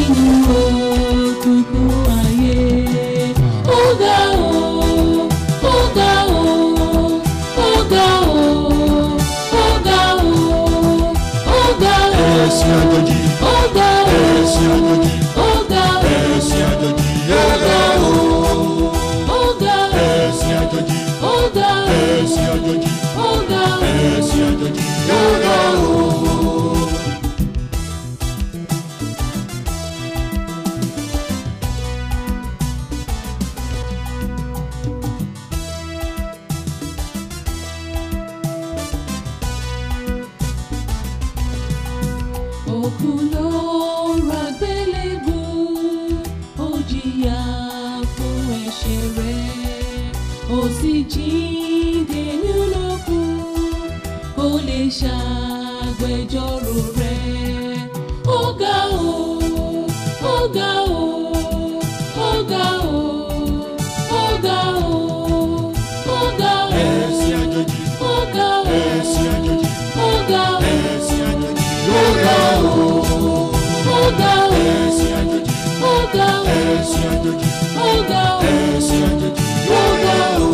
nínú òkùnkùn ayé. Ó ga o, ó ga o, ó ga o, ó ga o, ó ga o. ẹ̀sìn àjòjì Ó ga o, ẹ̀sìn àjòjì ó ga o, ẹ̀sìn àjòjì ó ga o, ó ga o, ẹ̀sìn àjòjì ó ga o, ẹ̀sìn àjòjì ó ga o, ẹ̀sìn àjòjì ó ga o. Òkú ló ra gbélébù, ó jìyà fún ẹ̀ṣẹ̀ rẹ̀, ó sì jíǹde nínú òkú, kó lè ṣàgbẹjọ́rò rẹ̀. Ó ga o, ó ga o, ó ga o, ó ga o, ó ga o, ẹ̀sìn àjòjì ó ga o, ẹ̀sìn àjòjì ó ga o. ẹ̀sìn àjòjì Ó ga o, ó ga o, ẹ̀sìn àjòjì ó ga o, ẹ̀sìn àjòjì ó ga o, ẹ̀sìn àjòjì ó ga o.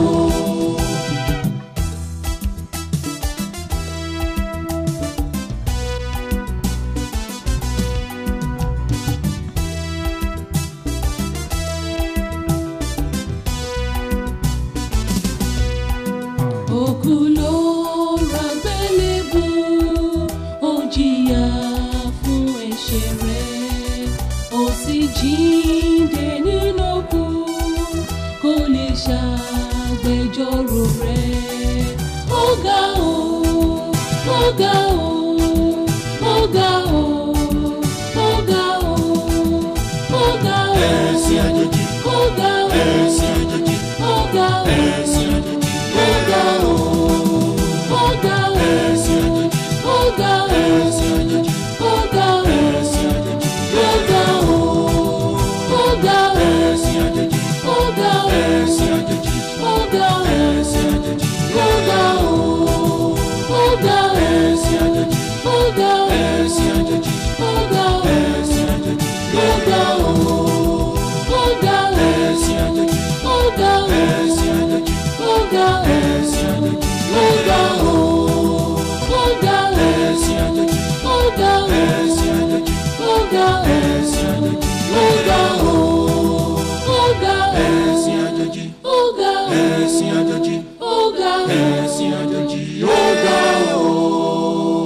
Òkú ló ra gbélébù, ó jìyà fún ẹ̀ṣẹ̀ rẹ̀, ó sì jíǹde nínú òkú, kó lè ṣàgbẹjọ́rò rẹ̀. Ó ga o, ó ga o, ó ga o, ó ga o, ó ga o, ẹ̀sìn àjòjì ó ga o, ẹ̀sìn àjòjì ó ga o. ẹ̀sìn àjòjì Ó ga o, ó ga o, ẹ̀sìn àjòjì ó ga o, ẹ̀sìn àjòjì ó ga o, ẹ̀sìn àjòjì ó ga o, ó ga o, ẹ̀sìn àjòjì ó ga o, ẹ̀sìn àjòjì ó ga o, ẹ̀sìn àjòjì ó ga o, ó ga o, ẹ̀sìn àjòjì ó ga o, ẹ̀sìn àjòjì ó ga o, ẹ̀sìn àjòjì ó ga o, ó ga o, ẹ̀sìn àjòjì ó ga o, ẹ̀sìn àjòjì ó ga o, ẹ̀sìn àjòjì ó ga o, ó ga o. ẹ̀sìn àjòjì Ó ga o, ẹ̀sìn àjòjì ó ga o, ẹ̀sìn àjòjì ó ga o, ó ga o, ẹ̀sìn àjòjì ó ga o, ẹ̀sìn àjòjì ó ga o. ẹ̀sìn àjòjì ó ga o.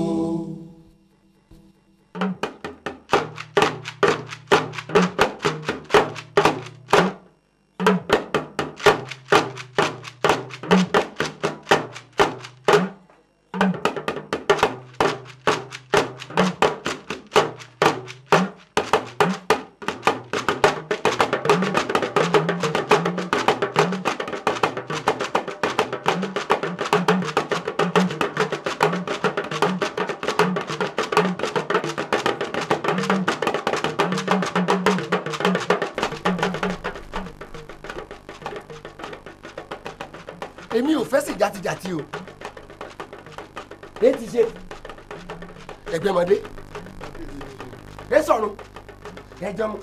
èmi ò fẹ́ sí jàtijàti o èyí ti ṣe ẹgbẹ́mọdé ẹ sọ̀rọ̀ ẹ jọmọ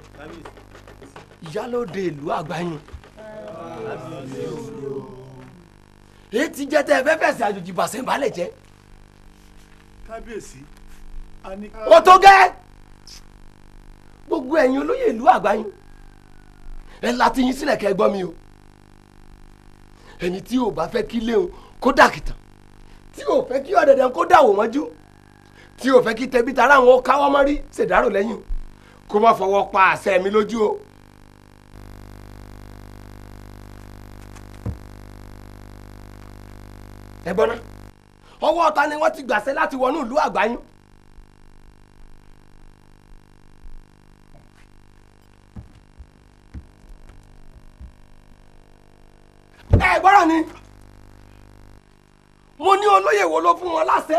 ìyálóde ìlú àgbáyìn èyí ti jẹ́ tẹ́ ẹ fẹ́ fẹ̀sẹ̀ àjòjì bàṣẹ́ ìbálẹ̀ jẹ́ kábíyèsí a ní. ó tó gẹ́ gbogbo ẹ̀yin olóyè ìlú àgbáyìn ẹ láti yín sílẹ̀ kẹ́ ẹ gbọ́ mi o ẹni tí ò bá fẹ́ kí léun kó dàkìtàn tí ò fẹ́ kí ọ̀dẹ̀dẹ̀ kó dàwò mọ́jú tí ò fẹ́ kí tẹbí tará àwọn káwọ́ mọ́rí ṣèdárò lẹ́yìn kó má fọwọ́ pa àṣẹ mi lójú o. ẹ gbọ́n ná ọwọ́ ọ̀tá ni wọ́n ti gbàṣẹ láti wọnú ìlú àgbáyún. ẹ gbọ́dọ̀ ni mo ní olóyè wo ló fún wọn láṣẹ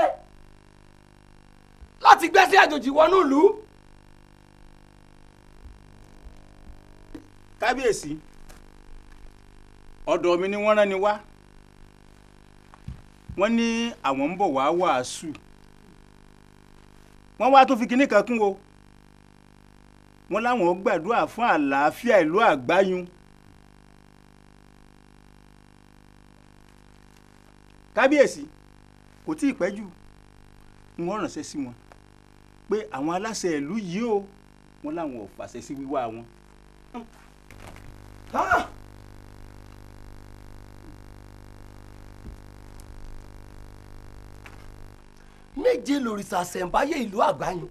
láti gbẹ́sẹ̀ àjòjì wọnú ìlú. kábíyèsí ọ̀dọ̀ mi ni wọ́n rán ni wá wọ́n ní àwọn ń bọ̀ wá wàásù wọ́n wá tó fi kinní kan kún o wọ́n láwọn gbàdúrà fún àlàáfíà ìlú àgbáyún. kábíyèsí kò tí ì pẹ́ jù wọ́n ránṣẹ́ sí wọn pé àwọn aláṣẹ ìlú yìí o wọ́n láwọn ò fàṣẹ sí wíwá wọn. Ah! méje lòrìṣà ṣẹ̀ǹbáyé ìlú àgbáyùn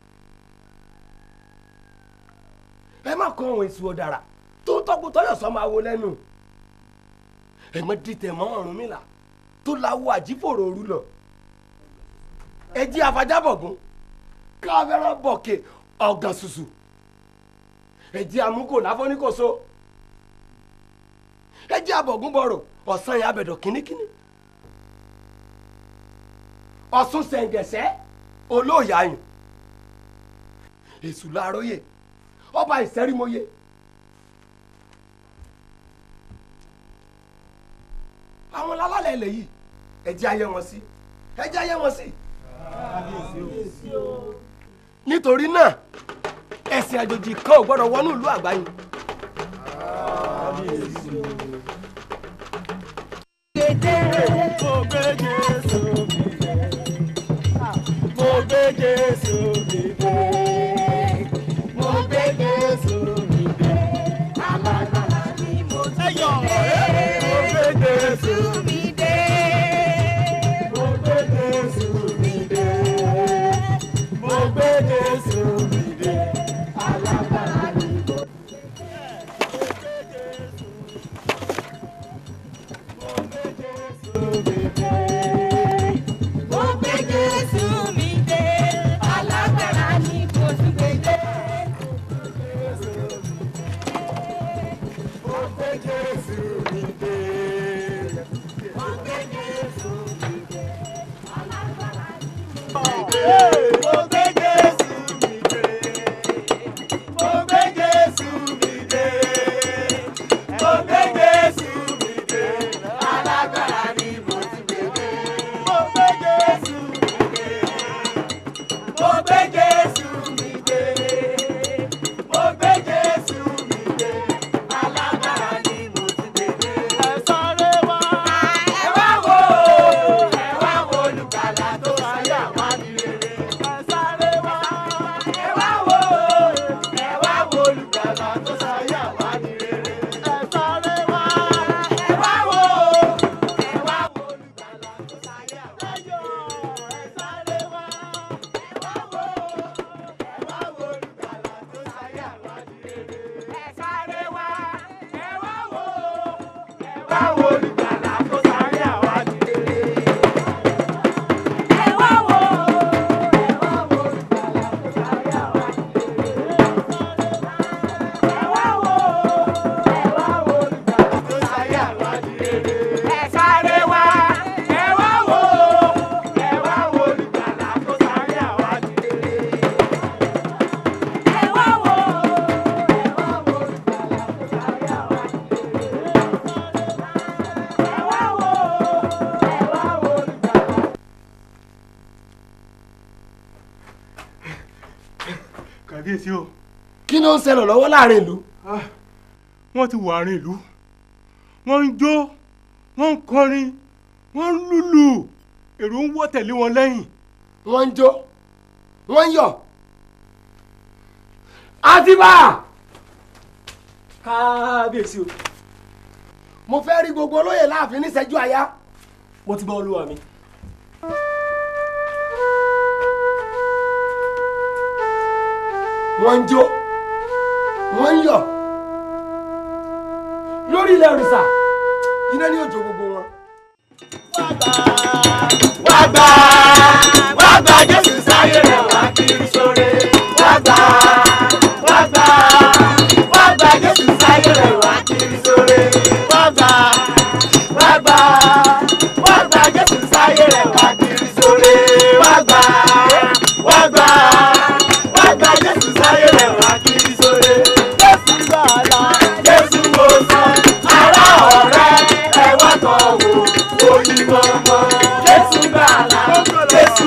ẹ má kọ àwọn èsù ọ̀dàrà tó tọ́kù tọ́yọ̀ sọ máa wo lẹ́nu ẹ mọ dìtẹ̀ mọ́ Ọ̀rúnmìlà tó láwọ àjífòrò òru lọ ẹ jí afájábọ̀gún káfẹ́ràn bọ̀kẹ́ ọ̀gàn ṣùṣù ẹ jí amúkò láfọ́níkòso ẹ jí abọ̀gún bọ̀rọ̀ ọ̀sán yẹn abẹ̀dọ̀ kínníkínní ọ̀sùn sẹ̀ǹgẹ̀sẹ̀ olóòyàyùn èṣù làróyè ọba ìsẹ́rímọ́yé àwọn lálálẹ̀ ilẹ̀ yìí ẹ jẹ́ ayé wọn sí ẹ jẹ́ ayé wọn sí. nítorí náà ẹ̀sìn àjòjì kan ò gbọ́dọ̀ wọnú ìlú àgbáyé. kàbíyèsí o kí ló ń ṣẹlẹ̀ lọ́wọ́ láàrin ìlú. wọ́n ti wà àárín ìlú wọ́n ń jó wọ́n ń kọrin wọ́n ń lùlù èrò ń wọ́ tẹ̀lé wọn lẹ́yìn. wọ́n ń jó wọ́n ń yọ̀. àtibá kábíyèsí o mo fẹ́ rí gbogbo olóyè láàfin níṣẹ́jú àyá. mo ti bá olúwa mi. wọ́n ń jó wọ́n ń yọ̀ lórí ilẹ̀ òrìṣà iná ní òjò gbogbo wọn. wá gbà wá gbà jésù sáyé rẹ̀ wá kiri sóre wá gbà wá gbà wá gbà jésù sáyé rẹ̀ wá kiri sóre wá gbà wá gbà wá gbà jésù sáyé rẹ̀ wá kiri sóre wá gbà wá gbà wá gbà jésù sáyé rẹ̀ wá kiri sóre jésù gbàlà jésù wòsàn ará ọ̀rẹ́ ẹ wá tọ̀ wò oyin mọ́mọ́ jésù gbàlà jésù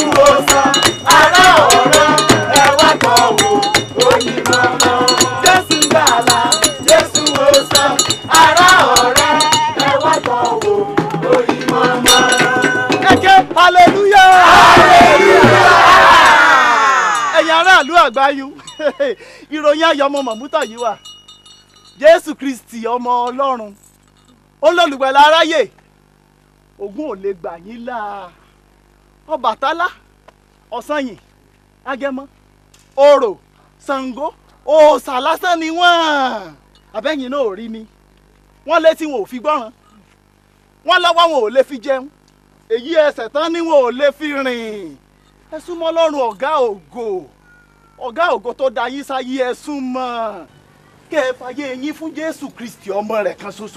ìròyìn ayọ̀ ọmọ mọ̀mútọ̀ yìí wà jésù kristi ọmọ ọlọ́run olólùgbàlà aráyè ògún ò lè gbà yín là ọbàtálá ọ̀sanyìn agẹmọ orò ṣàngó òòṣà lásán ni wọ́n abẹ́yìn náà ò rí ni wọ́n létí wọn ò fi gbọ́ràn wọ́n lọ́wọ́ wọn ò lè fi jẹun èyí ẹsẹ̀ tán ni wọn ò lè fi rìn ẹ súnmọ́ lọ́rùn ọ̀gá ògo ọ̀gá ògo tó da yín sáyé ẹ súnmọ́ kẹ́ ẹ fàyè yín fún jésù kristi ọmọ rẹ̀ kan ṣoṣo.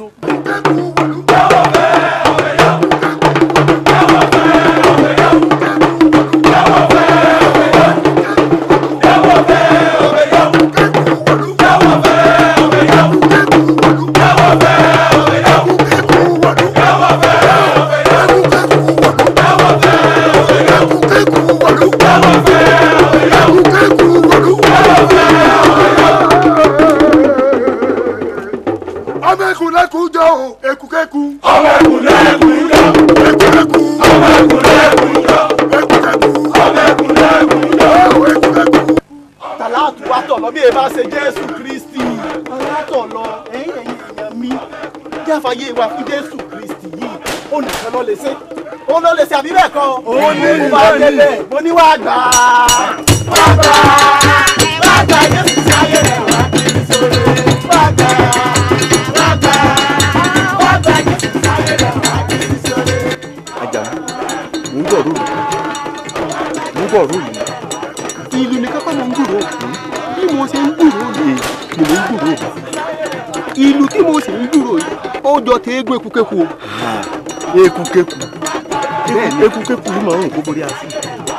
ọmọ ẹkùnlẹ́kùn jọ o ekùkẹ́kù. ọmọ ẹkùnlẹ́kùn jọ ekùkẹ́kù. ọmọ ẹkùnlẹ́kùn jọ ekùkẹ́kù. ọmọ ẹkùnlẹ́kùn jọ. ó ekùkẹ́kù. tàlàtù wa tọ̀ lọ bí ẹ bá ṣe jésù kristi tàlàtọ̀ lọ ẹ̀yìn ẹ̀yìn èèyàn mi kí a fàyè wa fún jésù kristi yìí ó nìkan lọ lè ṣe ó lọ lè ṣe àbí bẹ́ẹ̀ kọ́ ó ní ìwà délẹ̀ mo ní wàá gbà á. wá gbà wá gbà jésù sáyé rẹ̀ wá kiri sóre. wá gbà wá gbà wá gbà jésù sáyé rẹ̀ wá kiri sóre. ajá mò ń bọ̀ rúùlù mò ń bọ̀ rúùlù ìlú nìkan kọ́ mò ń gbúrò bí mo ṣe ń gbúrò yìí ni mò ń gbúrò ìlú tí mo sì ń gbúrò yìí ó jọ tẹ eégún ekukeku o ekukeku bẹ́ẹ̀ni ekukeku ló máa ń rùn kó borí àti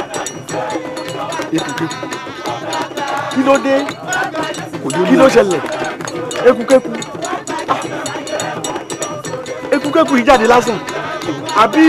ekukeku kí ló dé kí ló ṣẹlẹ̀ ekukeku ah, ekukeku yìí jáde lásán àbí.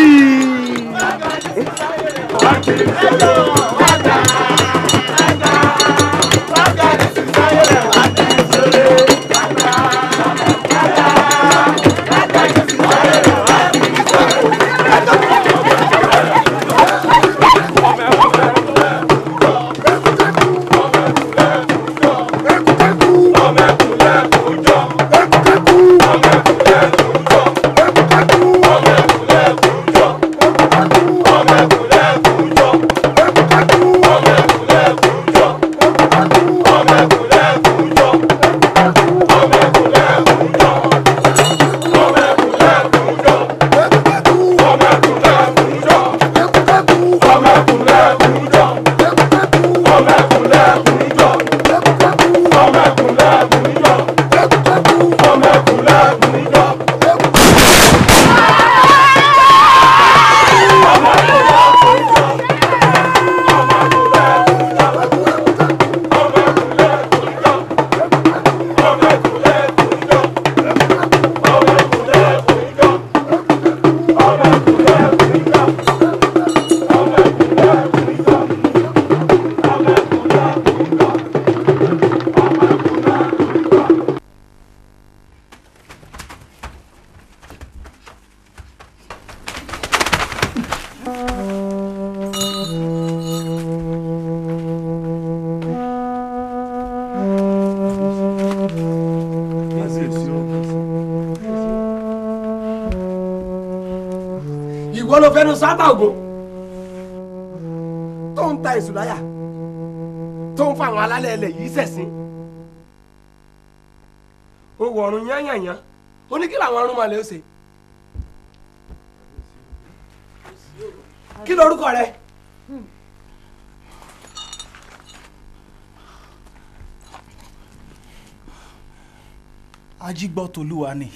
ìwọ ló fẹnu sábà ògùn tó ń ta èṣù láyà tó ń fa àwọn alálẹ̀ ilẹ̀ yìí sẹ̀sìn ó wọ ọ̀run yányànyán ó ní kí làwọn arúnmalẹ̀ ó ṣe kí lorúkọ rẹ ajígbọ́tolúwa ni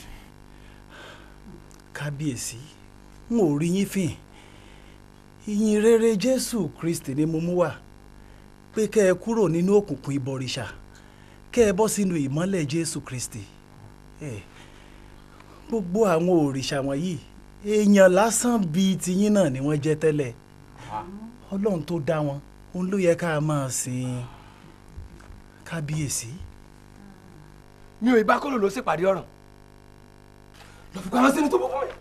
kábíyèsí n ò rí yín fìn ìyìn rere jésù kristi ni mo mú wá pé kẹ́ ẹ kúrò nínú òkùnkùn ìbọ̀rìṣà kẹ́ ẹ bọ́ sínú ìmọ́lẹ̀ jésù kristi Eh, gbogbo àwọn òrìṣà wọ̀nyí èèyàn lásán bíi tiyín náà ni wọ́n jẹ́ tẹ́lẹ̀ ọlọ́run tó dá wọn òun ló yẹ ká máa sìn kábíyèsí. mi ò ibà kóló ló ṣèpàdé ọ̀ràn lọ fi pamọ́ sínú tó bọ́ fún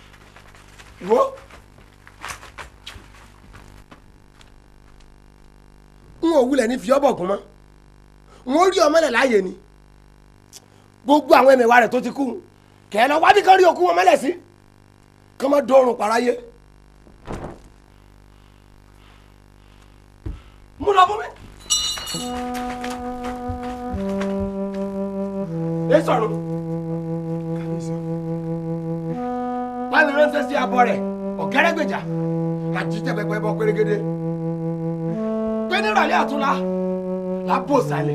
mi wo òwúlẹ̀ ní fiọ́bọ̀gùn mọ́ wọ́n rí ọmọlẹ̀ láàyè ni gbogbo àwọn ẹ̀mẹ̀wá rẹ̀ tó ti kú kẹ́ ẹ lọ wádìí kan rí òkú wọn mọ́lẹ̀ sí kí wọ́n má dọ̀rùn paráyé. mú lọ fún mi. ẹ sọ̀rọ̀ báyìí ránṣẹ́ sí abọ́ rẹ̀ ọ̀gẹ́rẹ́gbèjà àti tẹ̀pẹ̀pẹ̀ bọ́ pérégedé pé nírọ̀lẹ́ àtúnlá lábò sálẹ̀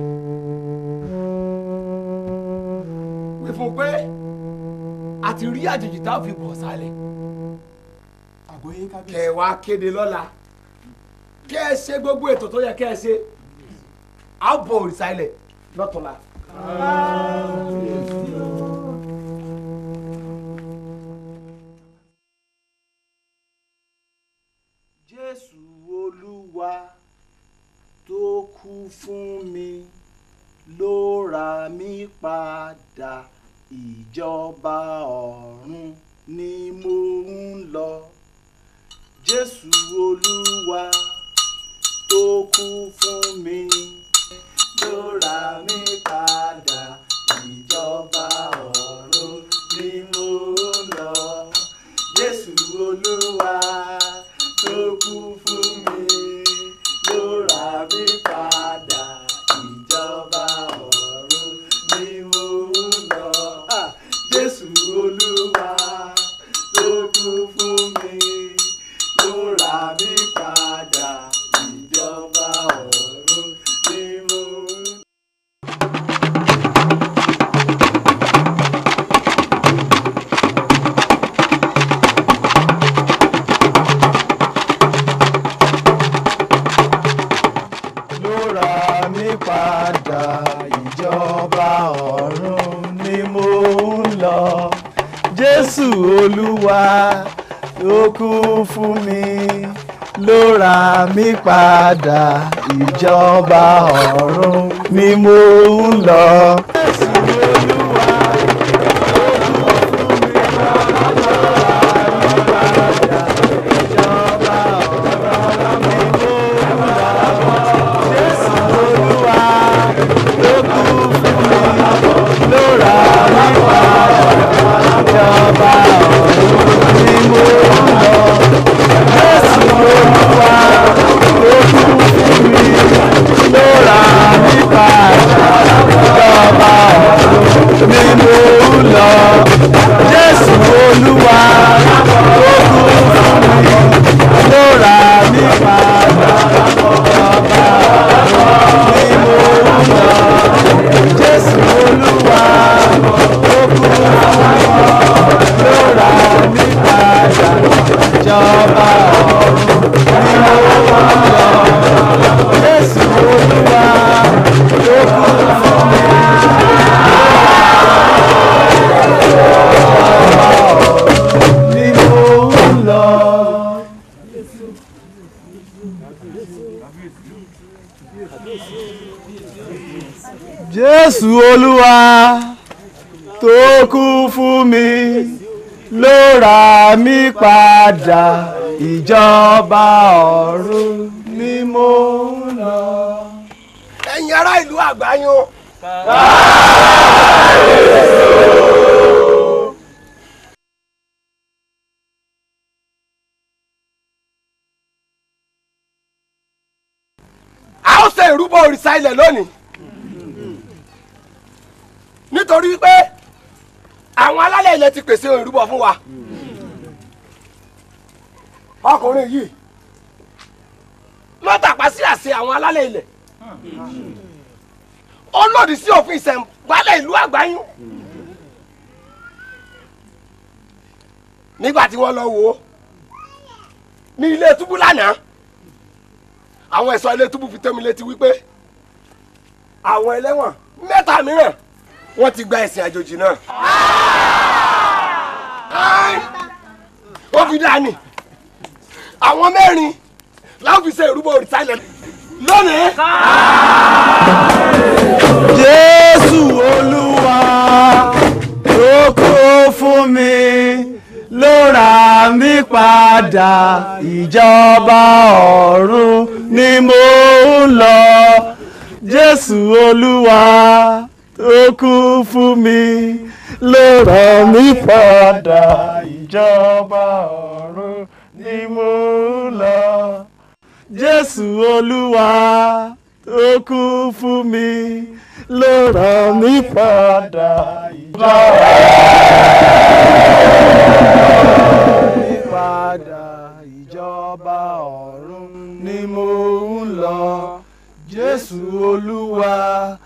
wí fún un pé a ti rí àjèjì tá a fi bọ̀ sálẹ̀ kẹ ẹ wá kéde lọ́la kẹ ẹ ṣe gbogbo ètò tó yẹ kẹ ẹ ṣe á bọ̀ òrìṣà ilẹ̀ lọ́tọ̀la. jésù olúwa tó kú fún mi ló ra mí padà ìjọba ọ̀run ni mo ń lọ jésù olúwa tó kú fún mi ló ra mí padà ìjọba ọ̀run ni mo ń lọ jésù olúwa tó kú fún mi ló ra mí padà ìjọba ọ̀run ni mo ń lọ. Ah, jésù olúwa tó kú fún mi ló ra mí padà ìjọba ọ̀run ni mo ń lọ. ló ra mí padà ìjọba ọ̀run ni mo ń lọ. jésù olúwa ló kú fún mi ló ra mí padà ìjọba ọ̀run ni mo ń lọ. jésù olúwa ló kú fún mi ló ra mí padà ìjọba ọ̀run ni mo ń lọ. Jésù Olúwa ló kú fún mi ló ra mí padà ìjọba ọ̀run ni mo ń lọ. Jésù Olúwa ló kú fún mi ló ra mí padà ìjọba ọ̀run ni mo ń lọ. Jésù Olúwa ló kú fún mi ló ra mí padà ìjọba ni mo ń lọ. Jésù Olúwa ó kú fún mi ló ra mí padà ìjọba ọ̀run ni mo ń lọ. Jésù Olúwa ó kú fún mi. Ni mo ń lọ. Jésù Olúwa tó kú fún mi ló ra mí padà ìjọba ọ̀run ni mo ń lọ. ẹ̀yin ará ìlú àgbáyún. a ó ṣe ìrúbọ òrìṣà ilẹ̀ lónìí nítorí pé àwọn alálẹ̀ ilẹ̀ ti pèsè ìrúbọ fún wa ọkùnrin yìí ló tàpá sí àṣẹ àwọn alálẹ̀ ilẹ̀ ó lòdì sí òfin ìṣẹ̀ǹbálẹ̀ ìlú àgbáyún nígbà tí wọ́n lọ wò ó ní ilé túbú lánàá àwọn ẹ̀ṣọ́ ilé túbú fi tó mi létí wípé àwọn ẹlẹ́wọ̀n mẹ́ta mìíràn wọ́n ti gba ẹ̀sìn àjòjì náà. Ai! ó fi dání àwọn mẹ́rin láwọn fi ṣe ìrúbọ òrìṣà ilẹ̀ lónìí. Jésù Olúwa ló kú fún mi ló ra mí padà ìjọba ọ̀run ni mo ń lọ. jésù olúwa tó kú fún mi ló ràn mí padà ìjọba ọ̀run ni mo ń lọ. jésù olúwa tó kú fún mi ló ràn mí padà ìjọba padà ìjọba ọ̀run ni mo ń lọ jésù olúwa.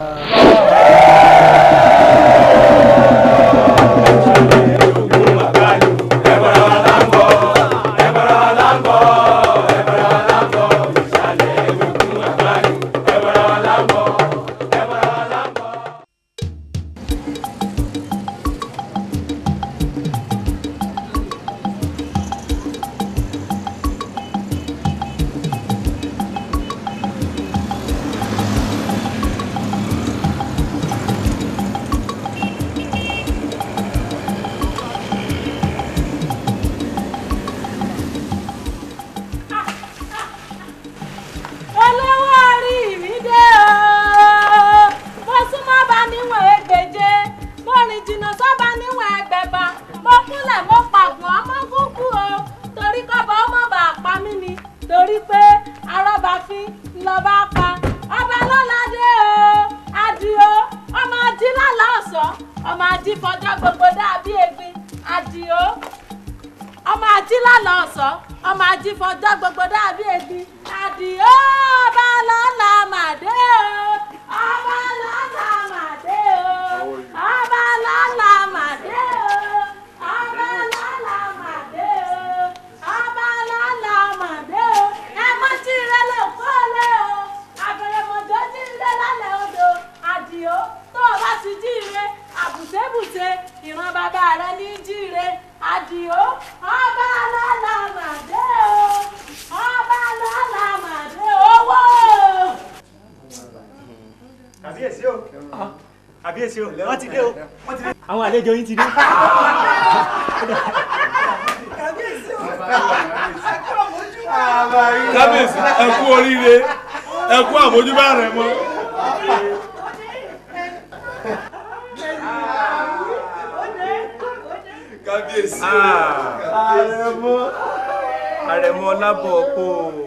olówó orí mi dé o mo súnmọ́ bá níwọ̀n ẹgbẹ̀je mo rìn jìnnà sọ́ba níwọ̀n ẹgbẹ̀fà mo kúnlẹ̀ mo pàgùn ọmọ kúkú o torí kọ́bọ̀ ọmọ bá pa mí ni torí pé arọ́bàfin lọ́ba pa ọba lọ́ládé o adio ọmọ ají lálá ọ̀sọ́ ọmọ ají fọjọ́ gbogbo dàbí egbin adio ọmọ ají lálá ọ̀sọ́ ọmọ ají fọjọ́ gbogbo dàbí egbin adio ọba lọ́la màdé o ọba lọ́la màdé o ọba lọ́la màdé o ọba lọ́la màdé o ọba lọ́la màdé o ẹ mọ́ tí ire lè kó lé o àbẹ̀rẹ̀mọ̀jọ́ tí ń lé lálẹ́ odò àdìo tó o bá ti jí ire àbùtẹ́bùtẹ́ ìran bàbá rẹ ní jí ire àdìo ọba lọ́la màdé o ọba lọ́la màdé owó. kàbíyèsí o kàbíyèsí o wọ́n ti dé o wọ́n ti dé. àwọn àlejò yín ti dé. kábíyèsí ẹ kú oríire ẹ kú àmójúbà rẹ mọ. kábíyèsí àrẹ̀mọ àrẹ̀mọ lábọ̀ kó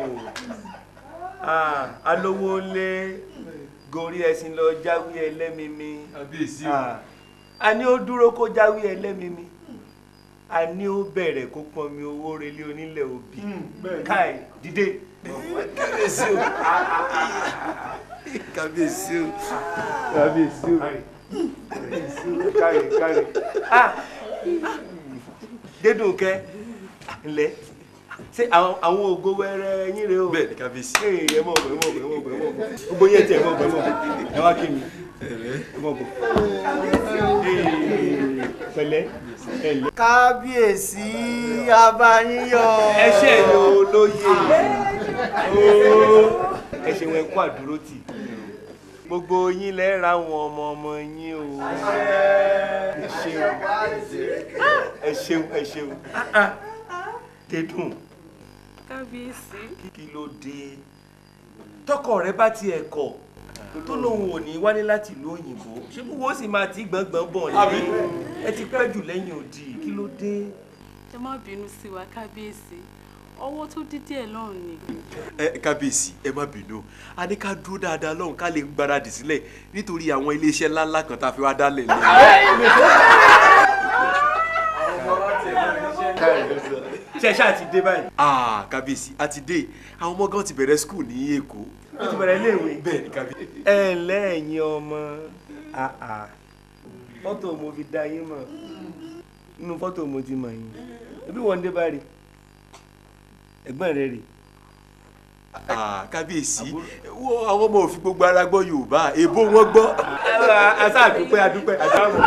alówó lé gorí ẹṣin lọ jáwé ẹlẹ́mìmí kábíyèsí a ní ó dúró kó jáwé ẹlẹ́mìmí a ní ó bẹ̀rẹ̀ kó pọnmi owó relé onílẹ̀ òbí káì dìde kábíyèsí o kábíyèsí o kábíyèsí o káì káì ah dédùnkẹ́ ńlẹ̀ ṣé àwọn àwọn ògo wẹrẹ yín rèé o bẹ́ẹ̀ ni kábíyèsí ee ẹ mọ̀ bọ̀ ẹ mọ̀ bọ̀ ẹ mọ̀ bọ̀ ẹ mọ̀ bọ̀ gbogbo yẹn tẹ ẹ mọ̀ bọ̀ ẹ mọ̀ bọ̀ ẹ wá kí mi ẹ mọ̀ bọ̀ ee pẹ̀lẹ́ ẹ lẹ. kábíyèsí abayíyọ. ẹ ṣe ni olóye ooo ẹ ṣe wọn kó àdúró tì gbogbo yín lẹ ra àwọn ọmọ ọmọ yín o ẹ ṣeun ẹ ṣeun ẹ ṣeun dédùn kábíyèsí. kí ló dé tọkọ rẹ bá tiẹ̀ kọ̀ tó lóun ò ní wálé láti ìlú òyìnbó ṣé bí wọ́n sì máa ti gbọ̀ngbọ̀n bọ̀ ní ẹ ti pẹ́ jù lẹ́yìn odi kí ló dé. ẹ má bínú sí wa kábíyèsí ọwọ́ tó dídí ẹ̀ lọ́rùn ni. ẹ kábíyèsí ẹ má bínú a ní ká dúró dáadáa lọ́hùn ká lè gbáradì sílẹ̀ nítorí àwọn iléeṣẹ́ ńláńlá kan tá a fi wá dálẹ̀ ní. ṣe ṣáà ti dé báyìí. ah kábíyèsí a ti dé àwọn ọmọ gan ti bẹ̀rẹ̀ skul ní èkó. ó ti bẹ̀rẹ̀ iléèwé. bẹ́ẹ̀ ni kábíyèsí. ẹ ǹlẹ́ ẹ̀yin ọmọ fọ́tò mo fi dá yín mọ̀ nínú fọ́tò mo ti mọ̀ yín ẹbí wọn dé báyìí ẹ̀gbọ́n rẹ rè ah kábíyèsí wo àwọn ọmọ òfin gbogbo ara gbọ́ yorùbá èbó wọn gbọ́. asa àdúpẹ́ àdúpẹ́ àdáhùn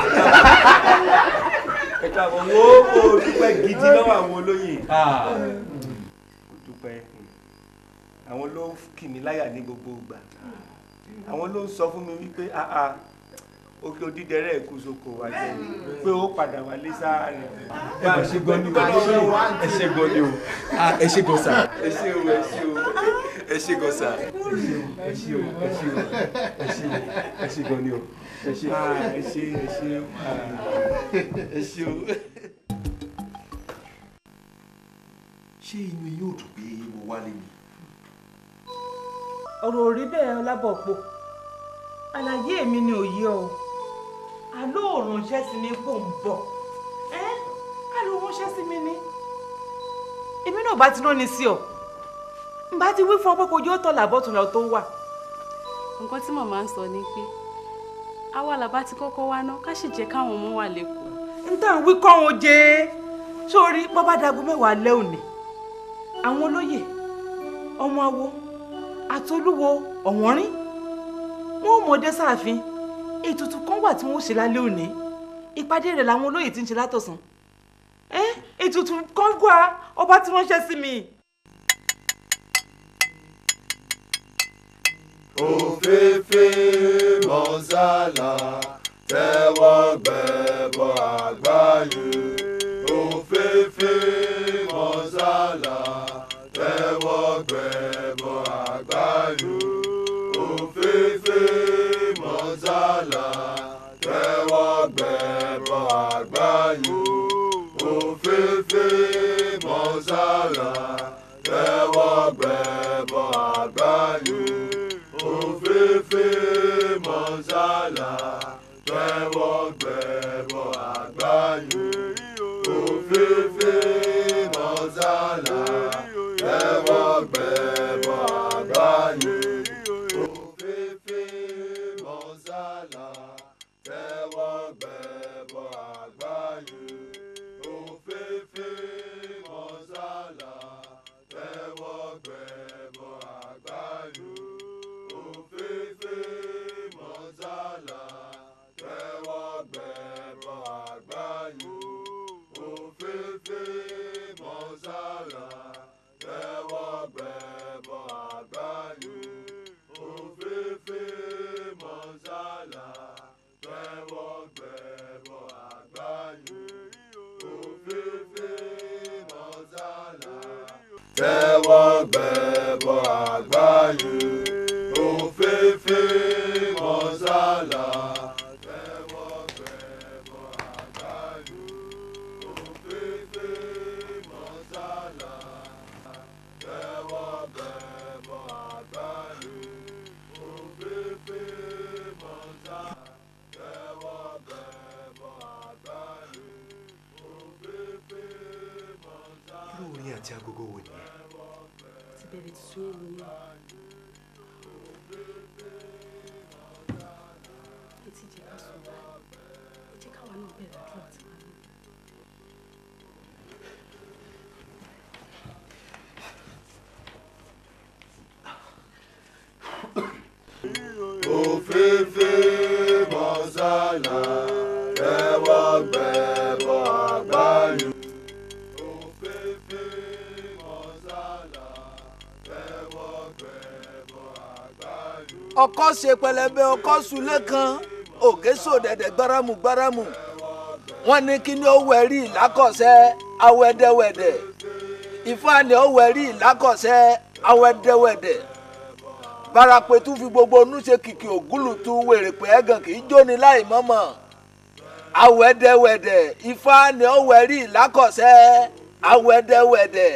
ẹ̀ka àbọ̀ wo kò dúpẹ́ gidi lọ́wọ́ àwọn olóyè kò dúpẹ́ àwọn ló ń kì mí láyà ní gbogbo ìgbà àwọn ló ń sọ fún mi wípé òkè odídẹrẹ ẹkú soko wa jẹ pé ó padà wálé sáàrin. ẹ bá ṣe gan ni o ẹ ṣe gan ni o ẹ ṣe gan sa. ẹ ṣe o ẹ ṣe o ẹ ṣe gan sa. ẹ ṣe o ẹ ṣe o ẹ ṣe o ẹ ṣe gan ni o ẹ ṣe ẹ ṣe ẹ ṣe ẹ ṣe o. ṣé inú yóò dùn pé mo wálé ni. ọ̀rọ̀ ò rí bẹ́ẹ̀ ọlábọ̀pọ̀ àlàyé mi ni òye o àló òrànṣẹ́ sí mi kò ń bọ̀ ẹ́ àló ránṣẹ́ sí mi ni èmi náà bá ti rán ni sí ọ n bá ti wí fún ọ pé kò yóò tọ̀ làbọ̀tún lọ tó wà. nǹkan tí màmá ń sọ ni pé àwa làbá ti kọ́kọ́ wá ná ká sì jẹ́ káwọn ọmọ wà lẹ́kọ̀ọ́. n tàn wí kọ́ wọn jẹ́ sórí bọ́bá dago mẹ́wàá lẹ́ òní àwọn olóyè ọmọ awo àtolúwo ọ̀wọ́nrín wọn ò mọdé sáàfin ètùtù kan wà tí wọn ó ṣe lálẹ́ òní ìpàdé rẹ̀ làwọn olóyè ti ń ṣe látọ̀sán ẹ ètùtù kan wà ọba tí wọ́n ṣe sí mi. òféfé mọ́sálà tẹ́wọ́ gbẹ̀bọ̀ àgbáyé òféfé mọ́sálà tẹ́wọ́ gbẹ̀bọ̀ àgbáyé òféfé mọ́sálà tẹ́wọ́ gbẹ̀bọ̀ àgbáyé òféfé mọ́sálà tẹ́wọ́ gbẹ̀bọ̀ àgbáyé òféfé mọ́sálà tẹ́wọ́ gbẹ̀bọ̀ àgbáyé òféfé mọ́sálà tẹ́wọ́ gbẹ̀bọ̀ àgbáyé òféfé mọ́sálà tẹ́wọ́ gbẹ̀bọ̀ àgbáyé òféfé mọ́sálà tẹ́wọ́ gbẹ̀bọ̀ àgbáyé òféfé mọ́sálà tẹ́wọ́ gbẹ̀bọ̀ àgbáyé òféfé mọ́sálà tẹ́wọ́ gbẹ̀bọ̀ àgbáyé òféfé mọ́sálà tẹ́wọ́ gbẹ̀bọ̀ àgbáyé òféfé mọ́sálà tẹ́wọ́ gbẹ̀bọ̀ àgbáyé òféfé mọ́sálà tẹ́wọ́ gbẹ̀bọ̀ àgbáyé òféfé mọ́sálà tẹ́wọ́ gbẹ̀bọ̀ àgbáyé òféfé mọ́sálà tẹ́wọ́ gbẹ̀bọ̀ àgbáyé òféfé mọ́sálà. irú orin àti agogo wo nìyẹn. ti bẹ̀rẹ̀ tuntun yẹn nìyẹn. etí jẹ́ ká sùn báyìí ẹ jẹ́ káwa náà bẹ̀rẹ̀ àdúrà tiwa náà. òféfé mọ́sálà tẹ́wọ́ gbẹ̀bọ̀ àgbáyé. òféfé mọ́sálà tẹ́wọ́ gbẹ̀bọ̀ àgbáyé. ọkọ ṣe pẹlẹbẹ ọkọ sulé kan òkè sòdẹdẹ gbáramù gbáramù wọn ní kí ni ó wẹrí ìlákọsẹ awẹdẹwẹdẹ ìfáàní ó wẹrí ìlákọsẹ awẹdẹwẹdẹ barapetu fi gbogbo onú ṣe kìkì ògúlùtù wèrèpè ẹgàn kì í jóni láì mọ̀mọ̀ awẹdẹwẹdẹ ìfáàní ó wẹrí ìlákọsẹ awẹdẹwẹdẹ.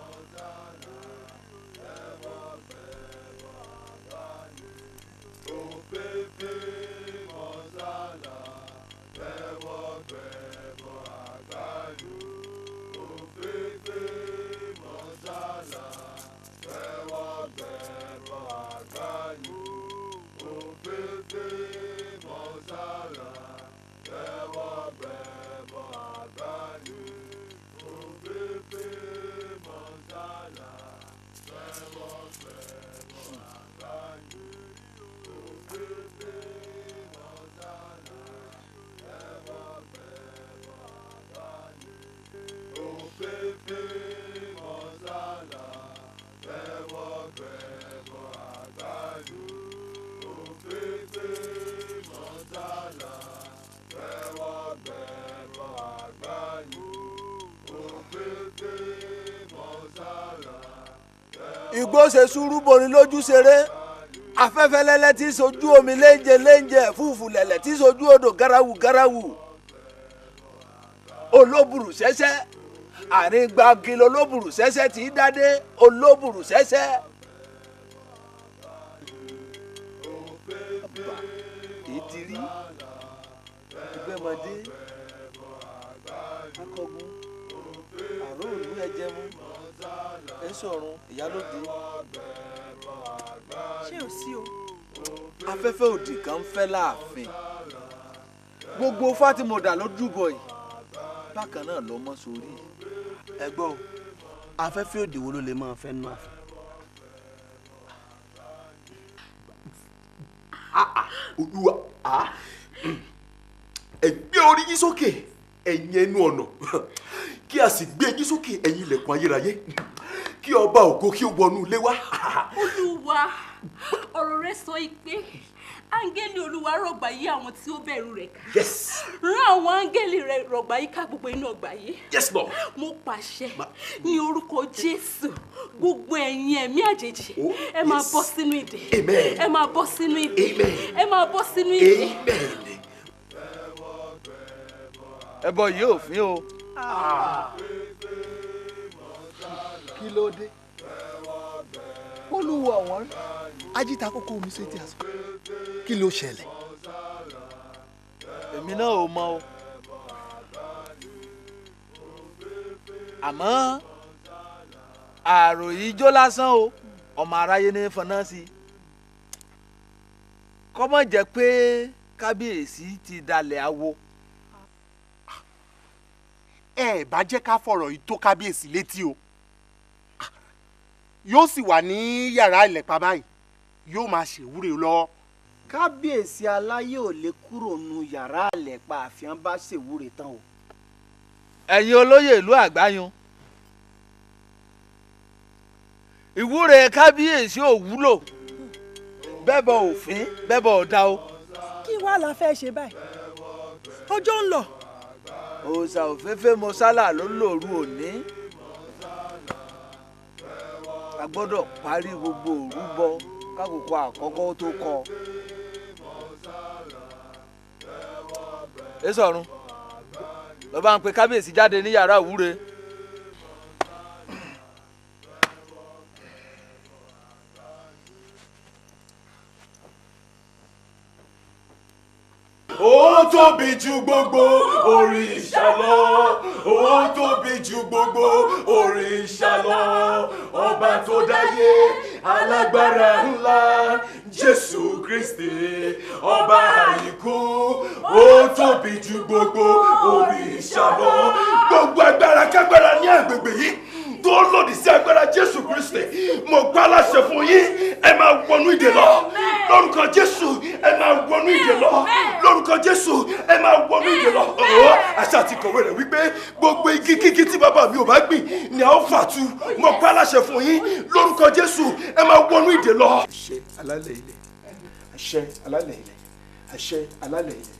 òféfé mọ́sálà tẹ́wọ́ gbẹ̀bọ̀ àgbáyé. òféfé mọ́sálà tẹ́wọ́ gbẹ̀bọ̀ àgbáyé. òféfé mọ́sálà tẹ́wọ́ gbẹ̀bọ̀ àgbáyé. òféfé mọ́sálà. igbó ṣe sùúrù borin lójú ṣeré afẹ́fẹ́ lẹ́lẹ́ tí sojú omi léńjẹ léńjẹ fúfú lẹ̀lẹ̀ tí sojú odò garawu garawu olóbùrù sẹ́sẹ́ àárín gbági olóbùrù sẹ́sẹ́ tí í dádé olóbùrù sẹ́sẹ́. èyí ti rí ìgbẹ́mọdé akọgun àrò òlú ẹ̀jẹ̀mú ẹ̀sọ̀run ìyálòdì ṣé ò sí o. afẹ́fẹ́ òdì kan ń fẹ́ láàfin gbogbo fátìmọ̀dà ló dúbọ̀ yìí bákan náà ló mọ́ sórí. ẹ gbọ́ o afẹ́fẹ́ òdì wo ló lè máa fẹ́ nù àfẹ́. olúwa ẹ gbé orí yín sókè ẹ̀yin ẹnu ọ̀nà kí a sì gbé yín sókè ẹ̀yin ilẹ̀kùn ayérayé kí ọba ògo kí ó wọnú ilé wa. olúwa ọ̀rọ̀ rẹ sọ pé áńgẹ́lì olúwa rọ̀gbà yí àwọn tí ó bẹ̀rù rẹ̀ ká yes rán àwọn áńgẹ́lì rẹ̀ rọ̀gbà yí ká gbogbo inú ọgbà yìí yes lord. mo pàṣẹ ní orúkọ jésù gbogbo ẹ̀yin ẹ̀mí àjèjì ẹ máa bọ́ sínú ìdè Amen. ẹ máa bọ́ sínú ìdè Amen. ẹ máa bọ́ sínú ìdè. ẹbọ yìí ò fín o. kí ló dé olúwo ọ̀wọ́n ajíta kókó omi sétí àṣọ kí ló ṣẹlẹ̀. èmi náà ò mọ o àmọ́ àròyé jó lásán o ọmọ aráyé ní fọnà sí i kọ́mọ̀ jẹ́ pé kábíyèsí ti dalẹ̀ awo. ẹ bá jẹ́ ká fọ̀rọ̀ yìí tó kábíyèsí létí o yóò sì wà ní yàrá ìlẹ̀pà báyìí yóò máa ṣèwúre lọ. kábíyèsí aláyé ò lè kúrò nu yàrá àlẹ́pà àfihàn bá ṣèwúre tán o. ẹ̀yin olóyè ìlú àgbáyún ìwúre kábíyèsí ò wúlò bẹ́bọ̀ òfin bẹ́bọ̀ ọ̀dà o. kí wàá la fẹ́ ṣe báyìí ọjọ́ ń lọ. òòṣà òféfé mọ́sálà ló lòru òní a gbọ́dọ̀ parí gbogbo òrúbọ kákòókò àkọ́kọ́ tó kọ. èso ọ̀run bàbá ń pe kábíyèsí jáde ní yàrá ìwúre. ó tóbi ju gbogbo òrìṣà lọ ó tóbi ju gbogbo òrìṣà lọ ọba tó dáyé alágbára ńlá jésù kristi ọba àyíkú ó tóbi ju gbogbo òrìṣà lọ gbogbo agbára kágbára ní agbègbè yìí tó lòdì sí agbára jésù kristi mo pa láṣẹ fún yín ẹ máa wọnú ìdè lọ lórúkọ jésù ẹ máa wọnú ìdè lọ lórúkọ jésù ẹ máa wọnú ìdè lọ ọ̀ọ́ àṣà àti kọ̀wé rẹ̀ wípé gbogbo igi kíkí tí bàbá mi ò bá gbìn ni a ó fà tu mo pa láṣẹ fún yín lórúkọ jésù ẹ máa wọnú ìdè lọ. àṣẹ alálẹ̀ ilẹ̀ àṣẹ alálẹ̀ ilẹ̀ àṣẹ alálẹ̀ ilẹ̀.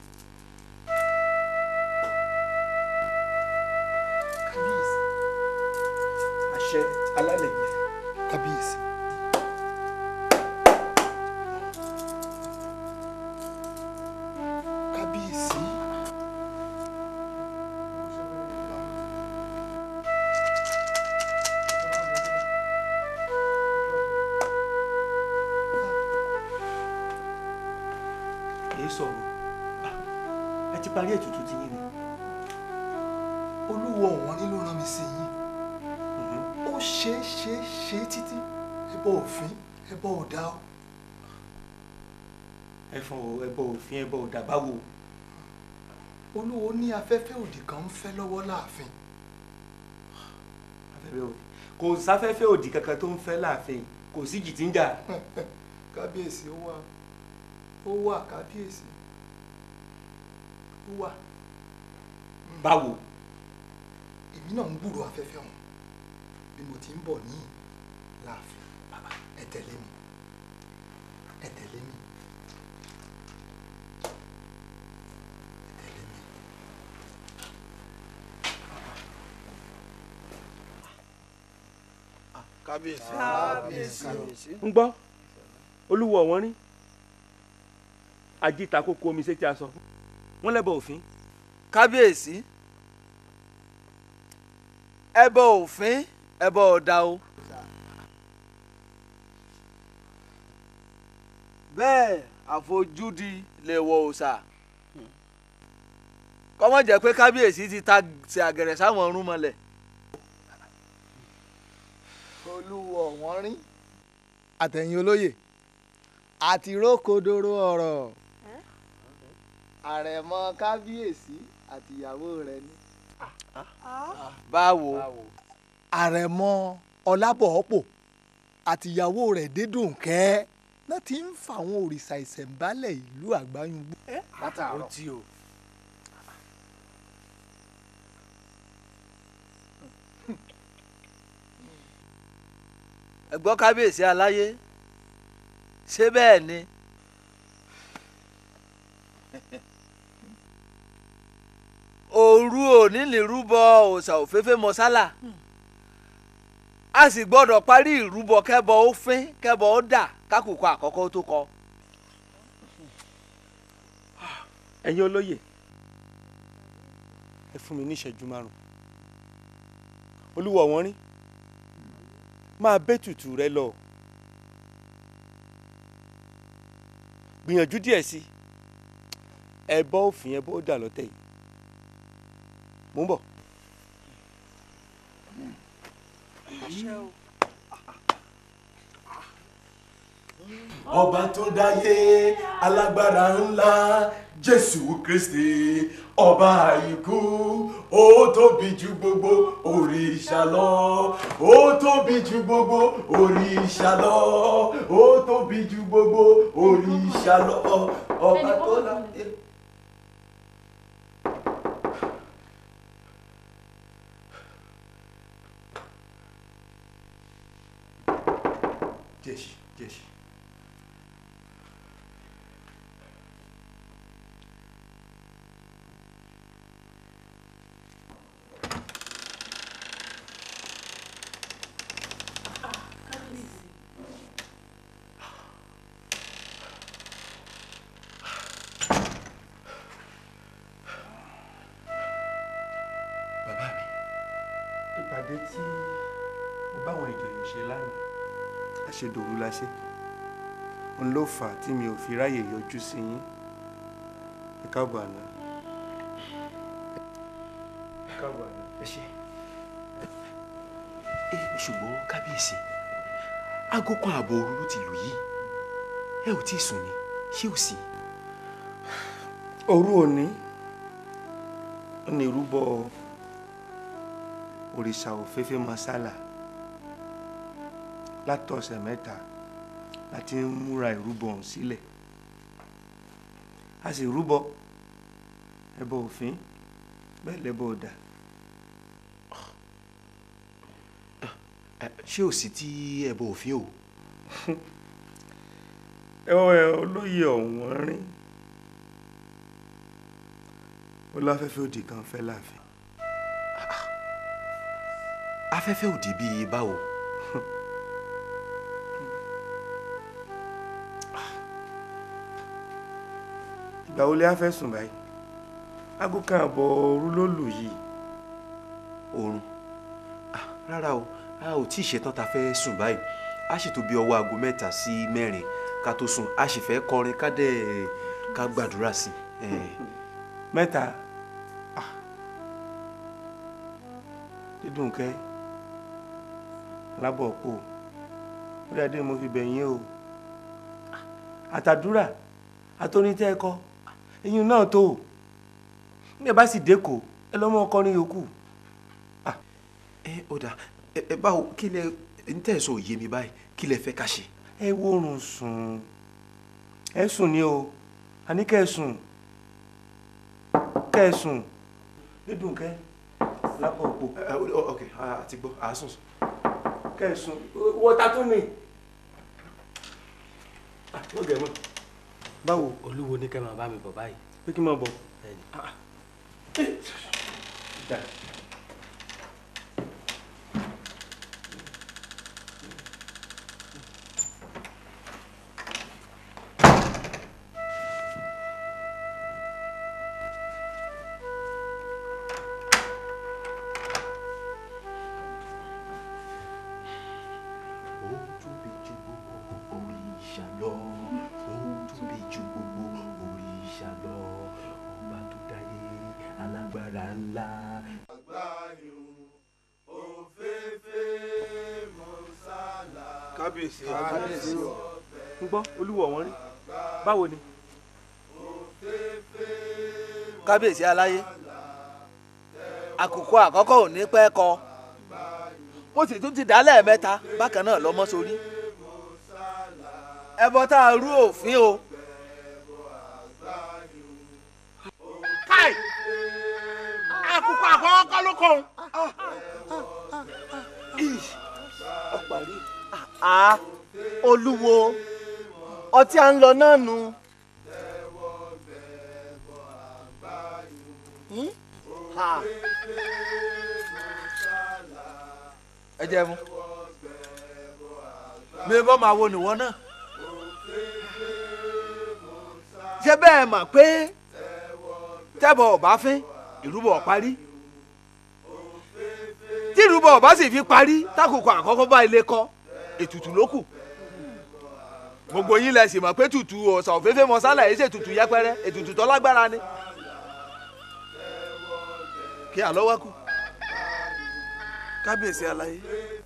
àṣẹ alálẹ̀ ilẹ̀. kábíyèsí. kábíyèsí. èyí sọ̀rọ̀ ẹ ti parí ètùtù ti yín ni. olúwo ọ̀wọ́n nínú rán mi sí yín ó ṣe é ṣe é ṣe é títí ẹbọ òfin ẹbọ ọ̀dà o. ẹfọn o ẹbọ òfin ẹbọ ọdà báwo. olúwo ní afẹ́fẹ́ òdì kan ń fẹ́ lọ́wọ́ láàfin. afẹ́fẹ́ òdì kò sáfẹ́fẹ́ òdì kankan tó ń fẹ́ láàfin kò sí jì tí ń jà. kábíyèsí ó wà ó wà kábíyèsí ó wà. báwo. èmi náà ń gbúrò afẹ́fẹ́ ọ̀hún bí mo ti ń bọ̀ ní láàfin bàbá ẹ tẹ̀lé mi ẹ tẹ̀lé mi. kábíyèsí. kábíyèsí. ń gbọ́ olúwo ọ̀wọ́n rí ajíta kókó omi sétí aṣọ wọ́n lẹ́bọ̀ òfin. kábíyèsí ẹbọ òfin ẹbọ ọ̀dà o. bẹ́ẹ̀ àfojúdi lè wọ òòṣà kọ́mọ jẹ́ pé kábíyèsí ti ta ṣe àgẹ̀rẹ̀ sáwọn ọ̀run mọ́lẹ̀. olúwo ọ̀wọ́n rí àtẹ̀yìn olóyè àti rókòdoro ọ̀rọ̀ àrẹ̀mọ kábíyèsí àtìyàwó rẹ̀ ni. báwo. àrẹ̀mọ ọlábọ̀ọ́pọ̀ àtìyàwó rẹ̀ dédùnkẹ́ náà ti ń fa àwọn òrìṣà ìṣẹ̀ǹbálẹ̀ ìlú àgbáyùngbò látàárọ̀. ó ti o. ẹ gbọ́ kábíyèsí aláyé ṣé bẹ́ẹ̀ ni. òru òní lè rúbọ òòṣà òféfé mọ́sálà a sì gbọ́dọ̀ parí ìrúbọ kẹ́bọ ó fín kẹ́bọ ó dà kákòókò àkọ́kọ́ tó kọ. ẹ̀yin olóyè ẹ fún mi ní ìṣẹ́jú márùn olúwo ọ̀wọ́n rí máa bẹ́ tutù rẹ lọ gbìyànjú díẹ̀ sí ẹ bọ́ òfin ẹ bọ́ ó dà lọ́tẹ̀ yìí mò ń bọ̀. ọba tó dáyé alágbára ńlá jésù kristi ọba àìkú ó tóbi ju gbogbo òrìṣà lọ ó tóbi ju gbogbo òrìṣà lọ ó tóbi ju gbogbo òrìṣà lọ ọba tó dáyé. Jeshi, jeshi. bàbá mi ìpàdé tí mo báwọn ìjòyè ṣe lánàá àṣedòru la ṣe òun ló fà á tí mi ò fi ráyè yọjú sí yín ẹ káàbọ̀ àná ẹ káàbọ̀ àná. ẹ ṣe ẹ ṣùgbọ́n kábíyèsí aago kan ààbọ̀ òru ló ti lù yìí ẹ ò tí ì sùn ni ṣé ò sí. òru òní ó ní ìrúbọ òrìṣà òféfé masala látọ̀sẹ̀ mẹ́ta láti ń múra ìrúbọ ọ̀hún sílẹ̀ a sì rúbọ ẹbọ òfin bẹ́ẹ̀ lẹ́bọ ọ̀dà ṣé ò sí tí ẹbọ òfin o. ẹ ọ ẹ olóyè ọ̀wọ́n rín ó láfẹ́fẹ́ òdì kan fẹ́ láàfin. afẹ́fẹ́ òdì bíi báwo. ìgbà wo lè á fẹ́ sùn báyìí aago kan àbọ̀ òru ló lù yìí. oorun Ah, rárá o a ò tí ì ṣetán ta fẹ́ sùn báyìí a sì tó bí ọwọ́ aago mẹ́ta sí mẹ́rin ká tó sùn a sì fẹ́ kọrin ká dẹ̀ ká gbàdúrà sí i. mẹ́ta dídùn kẹ́ lábọ̀ pò ó dáadé mo fi bẹ̀yìn o àtàdúrà àtọ́nitẹ́ ẹ̀kọ́ eyín náà tó o ní ẹ bá sì dẹ́kọ̀ ẹ lọ́mọ ọkọrin yòókù. ẹ ó dà ẹ ẹ báwo kí lẹ ń tẹ̀sán òye mi báyìí kí lẹ fẹ́ ká ṣe. ẹ wórun sùn ẹ sùn ni o àní kẹ́ ẹ sùn kẹ́ ẹ sùn dídùn kẹ́ lábọ̀ pò. ok àti gbọ́ àásùn. kẹ́ ẹ sùn wọ́n ta tún ni. ó gẹ̀ mọ́. báwo. olúwo ní kẹ́ máa bá mi bọ̀ báyìí. pé kí n máa bọ̀. alágbára ńlá. kábíyèsí kábíyèsí o ń gbọ́ olúwo wọn rí báwo ni. kábíyèsí aláyé àkùkọ àkọ́kọ́ ò ní pẹ́ kọ mo sì tún ti dá lẹ́ẹ̀mẹ́ta bákan náà lọ́mọ sórí ẹbọ tá a rú òfin o káì àkùkọ àkọ́kọ́ ló kọ́ ọparí a olúwo ọtí à ń lọ náà nu. Hmm? Ha. ẹ jẹ́ mu mi bọ́ máa wo nìwọ náà ṣé bẹ́ẹ̀ mọ̀ pé tẹ́bọ̀ ọ̀bá fín ìrúbọ̀ parí tí ìrúbọ̀ ọ̀bá sì fi parí tákòkò àkọ́kọ́ bá ilé kọ́ ètùtù ló kù gbogbo yín lẹ sì mọ̀ pé tùtù ọ̀sà òféfé mọ́sálà yìí ṣètùtù yẹpẹrẹ ètùtù tó lágbára ni kí àlọ́ wá kù. kábíyèsí aláyé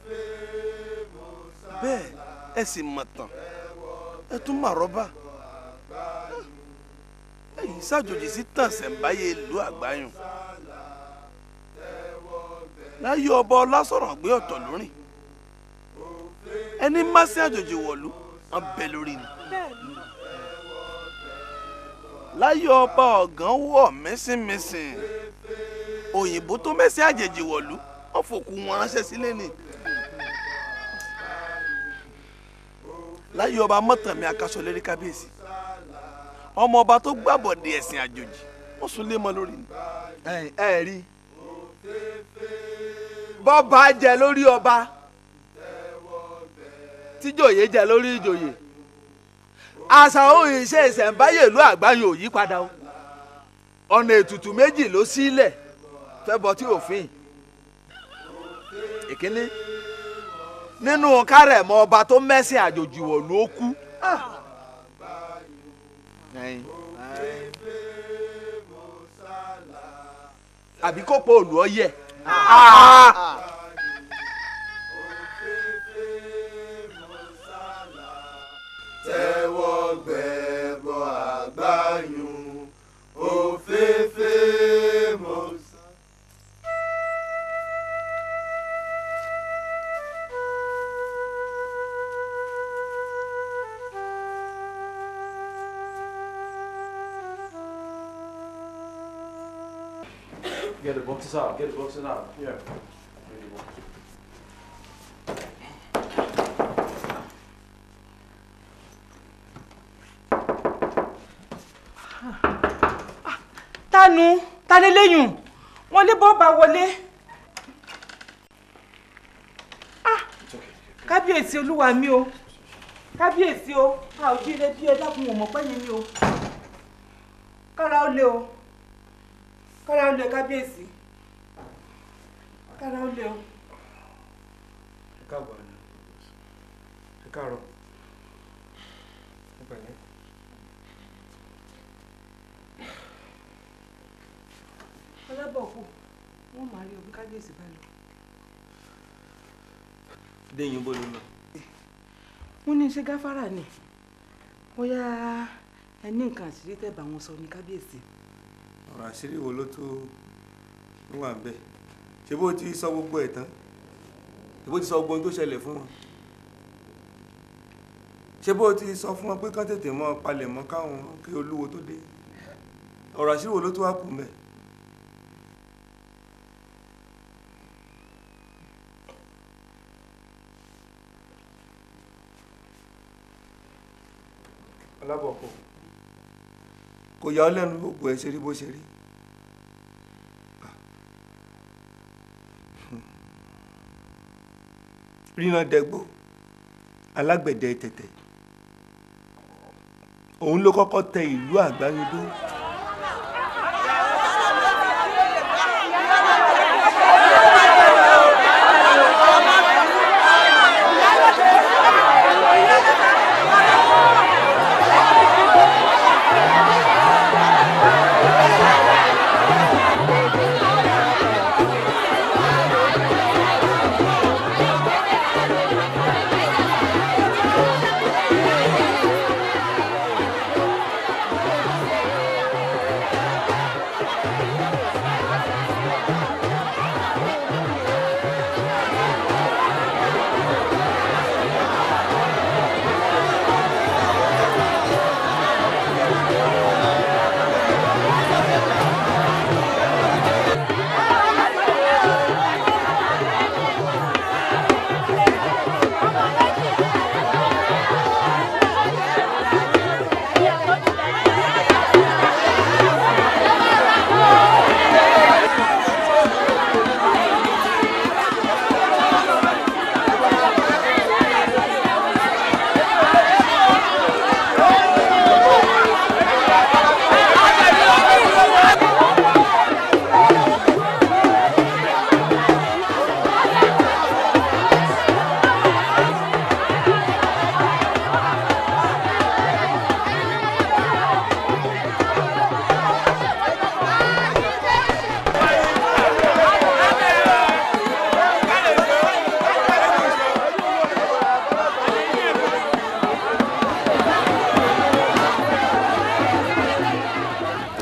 bẹ́ẹ̀ ẹ sì mọ̀ tán ẹ tún mà rọ́bà ẹ̀yin ṣàjòjì sí tàǹsẹ̀ǹbáyé ìlú àgbáyùn láyé ọba ọlásọ̀rọ̀ gbé ọ̀tọ̀ lórìn ẹni má sí àjòjì wọ̀lú wọn bẹ lórí ni láyé ọba ọ̀gán wọ̀ mẹ́sìnmẹ́sìn òyìnbó tó mẹ́sìn àjèjì wọ̀lú wọn fòkú wọn ránṣẹ́ sílé ni láyé ọba mọ́tàmí akásọ̀lérí kábíyèsí ọmọ ọba tó gbàbọ̀dé ẹ̀sìn àjòjì wọ́n sún lé mọ́ lórí ni. ẹ ẹ rí bọ́ba jẹ lórí ọba tíjòyè jẹ lórí ìjòyè àṣà òun ìṣe ìṣẹ̀ǹbáyé ìlú àgbáyé ò yí padà o ọ̀nà ètùtù méjì ló sílẹ̀ fẹ́ bọ́ tí òfin ìkíní nínú kárẹ̀mọ́ ọba tó mẹ́sìn àjòjì wọ̀ ló kú. Ẹyin. àbí kó po òlù ọyẹ. tẹ́wọ́ gbẹ̀bọ̀ àgbáyùn òféfé mọ́sá. Get the boxes out. Get the boxes out. Yeah. tánu taléléyùn wọn lé bọ́ọ̀bà wọlé Ah, kábíyèsí olúwa mi o kábíyèsí o a ò jí ilé bí ẹ dákun ò mọ̀ pẹ́yìn mi o kára ó lé o kára ó lé kábíyèsí kára ó lé o. Ẹ káàbọ̀ ni. Ẹ káàárọ̀. Ẹ pẹ̀lẹ́. ọlábọ̀kù wọ́n máa rí omi kábíyèsí bá lọ. Déyìn bó ló lọ. wọ́n ní ṣe gáfárà ni bóyá ẹ ní nǹkan àṣírí tẹ́ bá wọn sọ ní kábíyèsí. ọ̀rọ̀ àṣírí wo ló tó ló wà bẹ́ẹ̀ ṣé bó ti sọ gbogbo ẹ̀ tán ṣé bó ti sọ gbogbo ohun tó ṣẹlẹ̀ fún wọn ṣé bó ti sọ fún wọn pé kán tètè mọ́ palẹ̀ mọ́ káwọn kí olúwo tó dé ọ̀rọ̀ àṣírí wo ló tó wá kù mẹ́. ọlábọ̀kọ̀ kò yà ọ́ lẹ́nu gbogbo ẹ̀ ṣe rí bó ṣe rí. ríran dẹgbó alágbẹ̀dẹ tẹ̀tẹ̀ òun ló kọ́kọ́ tẹ ìlú àgbáyédó. Thank you.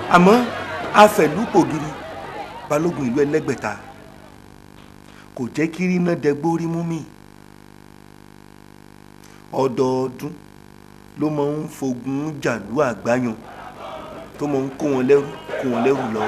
àmọ́ afẹ̀lúpògiri balógun ìlú ẹlẹ́gbẹ̀ta kò jẹ́ kí ríná dẹgbórí mú mi ọdọọdún ló máa ń fogun jàlú àgbáyan tó máa ń kó wọn lẹ́rú kó wọn lẹ́rú lọ.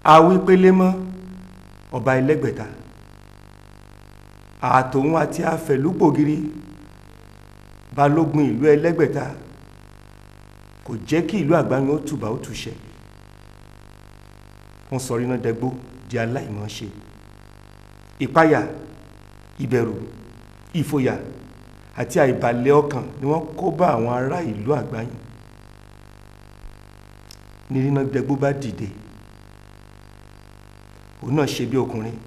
awípélémọ́ ọba ẹlẹ́gbẹ̀ta àtòun àti afẹ̀lúpògiri balógun ìlú ẹlẹ́gbẹ̀ta kò jẹ́ kí ìlú àgbáyé ó tùbà ó túṣẹ wọ́n sọ ríná dẹgbó di aláìmọ̀ọ́ṣe ìpayà ìbẹ̀rù ìfòyà àti àìbalẹ̀ ọkàn ni wọ́n kó bá àwọn ará ìlú àgbáyé ní ríná dẹgbó bá dìde òun náà ṣe bí ọkùnrin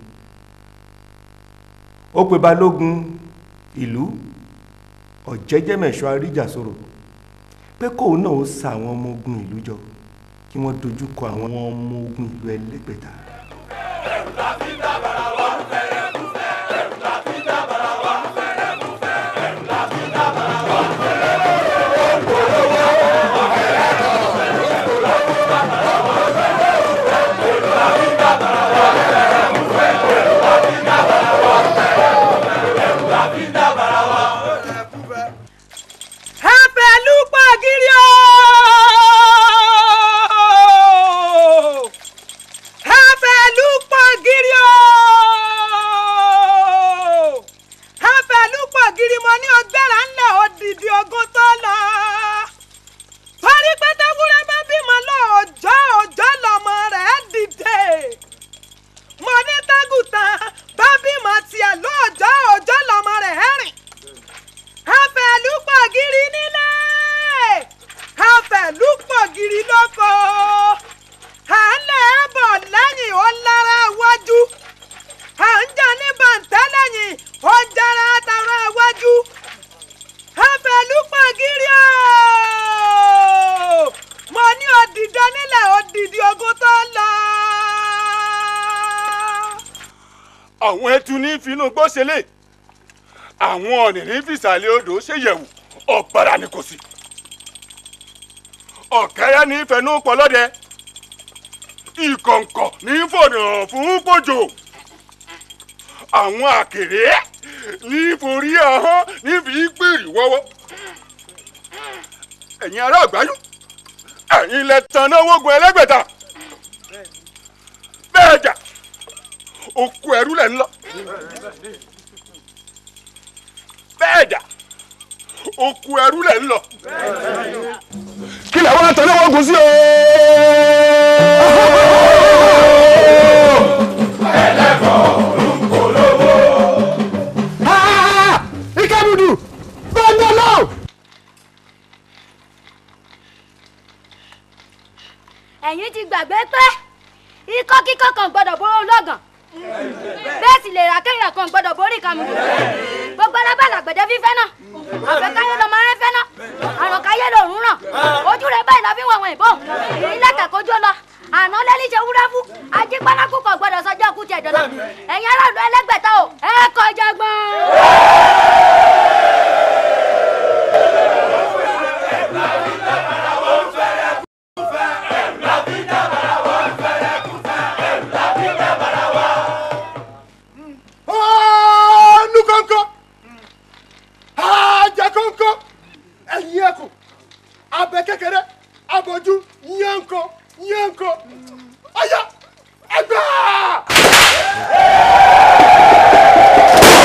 ó pe balógun ìlú ọ̀jẹ́jẹ́mẹ̀ṣọ́ àríjàsọ̀rọ̀ pé kóun náà ó sa àwọn ọmọ ogun ìlú jọ kí wọ́n dojú kọ àwọn ọmọ ogun ìlú ẹlẹ́gbẹ̀ta. Ẹ̀fẹ̀lú pàgírí o! Ẹ̀fẹ̀lú pàgírí o! Ẹ̀fẹ̀lú pàgírí mo ní ọgbẹ́ra ńlẹ̀ odidi ogun tó lọ. Torí pé tẹ́wúrẹ́ bá bímọ lọ́jọ́ òjọ́ lọ́mọ rẹ̀ dìde. Mo ní tẹ́gùtàn bá bímọ tiẹ̀ lọ́jọ́ òjọ́ lọ́mọ rẹ̀ rìn afẹ̀lúpọ̀ gírí nílẹ̀ afẹ̀lúpọ̀ gírí lóko à ń lẹ̀ bọ̀ lẹ́yìn ó lára wájú à ń jà ní bàǹtẹ́ lẹ́yìn ó jára tara wájú afẹ̀lúpọ̀ gírí o mo ní òdìdẹ nílẹ̀ òdìdí ogun tó lọ. àwọn ẹtu ní finú gbọ́sẹ̀lẹ̀ àwọn ọ̀nìrín fìsàlẹ̀ odò ṣèyẹ̀wò ọ̀gbàrà ni kò sí. ọ̀kẹ́rẹ́ ní fẹnú pọlọ́dẹ ìkọ̀ǹkọ̀ ní fọ̀nà fún pòjò àwọn àkèré ní forí ahọ́n níbi gbèrè wọ́wọ́ ẹ̀yin ará àgbáyú ẹ̀yin lẹ tanná wógun ẹlẹ́gbẹ̀ta bẹ́ẹ̀ jà òkú ẹrú lẹ̀ ń lọ bẹ́ẹ̀ dà òkú ẹrú lẹ̀ ń lọ. kí lè wá tẹ̀lé wọn gùn sí o. ikebudu gbọdọlọ. ẹ̀yin ti gbàgbé pé ikọ́ kíkọ́ kan gbọ́dọ̀ bóró lọ́gàn bẹ́ẹ̀ sì lè ra kéèyàn kan gbọ́dọ̀ borí ìkàmù gbogbo alábàlà gbẹ̀dẹ́ fífẹ́ náà àfẹ́káyé lọ́mọ rẹ fẹ́ náà àrùn káyé lòún ràn ojú rẹ báyìí la fi wọ̀ wọ̀nyí bọ̀ ìrìnlẹ̀kẹ̀ kojú lọ àná lẹ́lí ṣe wúrẹ́ fún ajípanákú kan gbọ́dọ̀ sọjọ́ kú tiẹ̀ dọ́là ẹ̀yin aráàlú ẹlẹ́gbẹ̀ta o ẹ kọjá gbọ́n. ọ̀ọ́nù kọ̀ọ̀kan àjẹ kọ̀ọ̀kan ẹ̀yìn ẹ̀kùn abẹ kékeré abojú yẹnko yẹnko ọ̀yà ẹgbẹ́.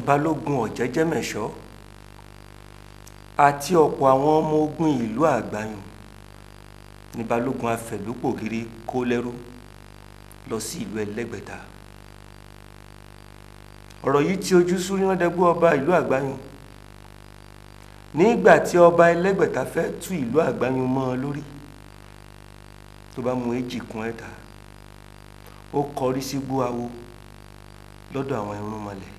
balógun ọ̀jẹ́jẹ́mẹ̀ṣọ́ àti ọ̀pọ̀ àwọn ọmọ ogun ìlú àgbáyùn ní balógun afẹ̀lúpògiri kó lẹ́rú lọ sí ìlú ẹlẹ́gbẹ̀ta ọ̀rọ̀ yìí tí ojú súrínàdẹ́gbọ́ ọba ìlú àgbáyùn nígbà tí ọba ẹlẹ́gbẹ̀ta fẹ́ tú ìlú àgbáyùn mọ́ ọ lórí tó bá mú èjì kún ẹ̀ta ó kọrí sí gbóawo lọ́dọ̀ àwọn irúnmọlẹ̀.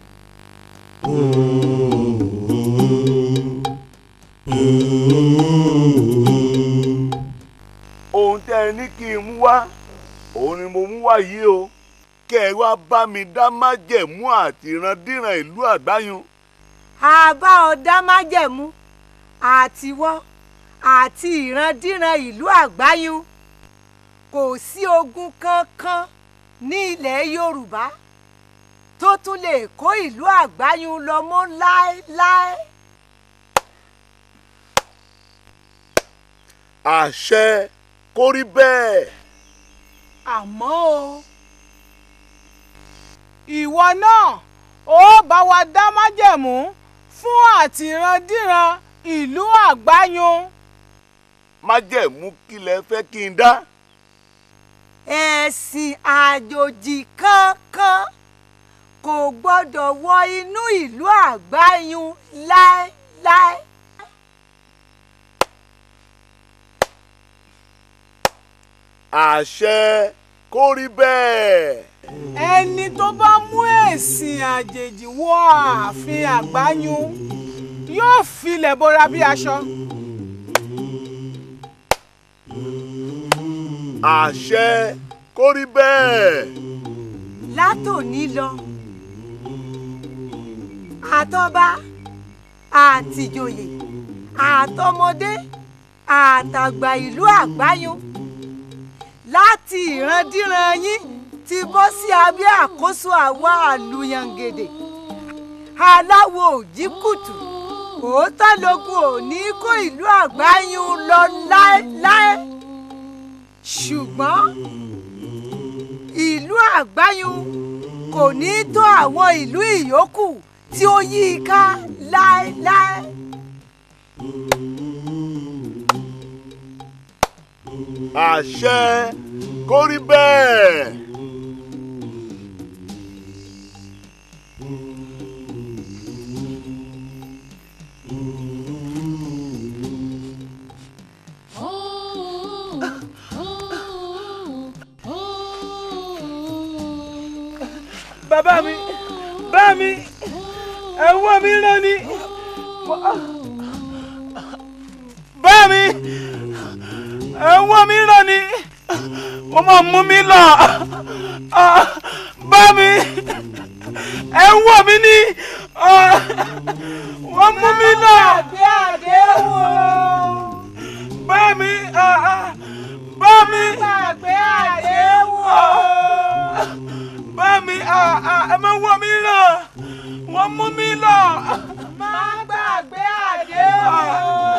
ohun tẹ́ ẹ ní kí n mú wá òun ni mo mú wá yìí o kẹ́ ẹ wá bá mi dá májẹ̀mú àti ìrandíran ìlú àgbáyùn. àbá ọ̀dá májẹ̀mú àtiwọ́ àti ìrandíran ìlú àgbáyùn kò sí ogun kankan ní ilẹ̀ yorùbá tó tún lè kó ìlú àgbáyùn lọ mọ́ láéláé. àṣẹ kó rí bẹ́ẹ̀. àmọ́ o ìwọ náà ó bá wa dá májẹ̀mú fún àtìrandíran ìlú àgbáyùn. májẹ̀mú kí lẹ fẹ́ kí n dá. ẹ̀sìn àjòjì kankan kò gbọ́dọ̀ wọ inú ìlú àgbáyùn láéláé. àṣẹ kó rí bẹ́ẹ̀. ẹni tó bá mú ẹ̀sìn àjèjì wọ ààfin àgbáyùn yóò filẹ̀ bora bí aṣọ. àṣẹ kó rí bẹ́ẹ̀. látòní lọ àtọba àtìjòyè àtọmọdé àtàgbà ìlú àgbáyùn láti ìrandíran yín ti bọ́ sí abẹ́ àkóso àwa àlùyàngèdè aláwo òjìkùtù òótọ́ lógún ò ní kó ìlú àgbáyùn lọ láéláé ṣùgbọ́n ìlú àgbáyùn kò ní tó àwọn ìlú ìyókù tí ó yí i ká láéláé. àṣẹ kó rí bẹ́ẹ̀. bàbá mi bá mi ẹ̀wọ́ mi rán ni bá mi ẹ̀wọ́ mi rán ni wọ́n máa mú mi lọ bá mi ẹ̀wọ́ mi ní wọ́n mú mi lọ bá mi bá mi bá mi ẹ má wọ́ mi lọ wọ́n mú mi lọ. má gbàgbé àdéhùn.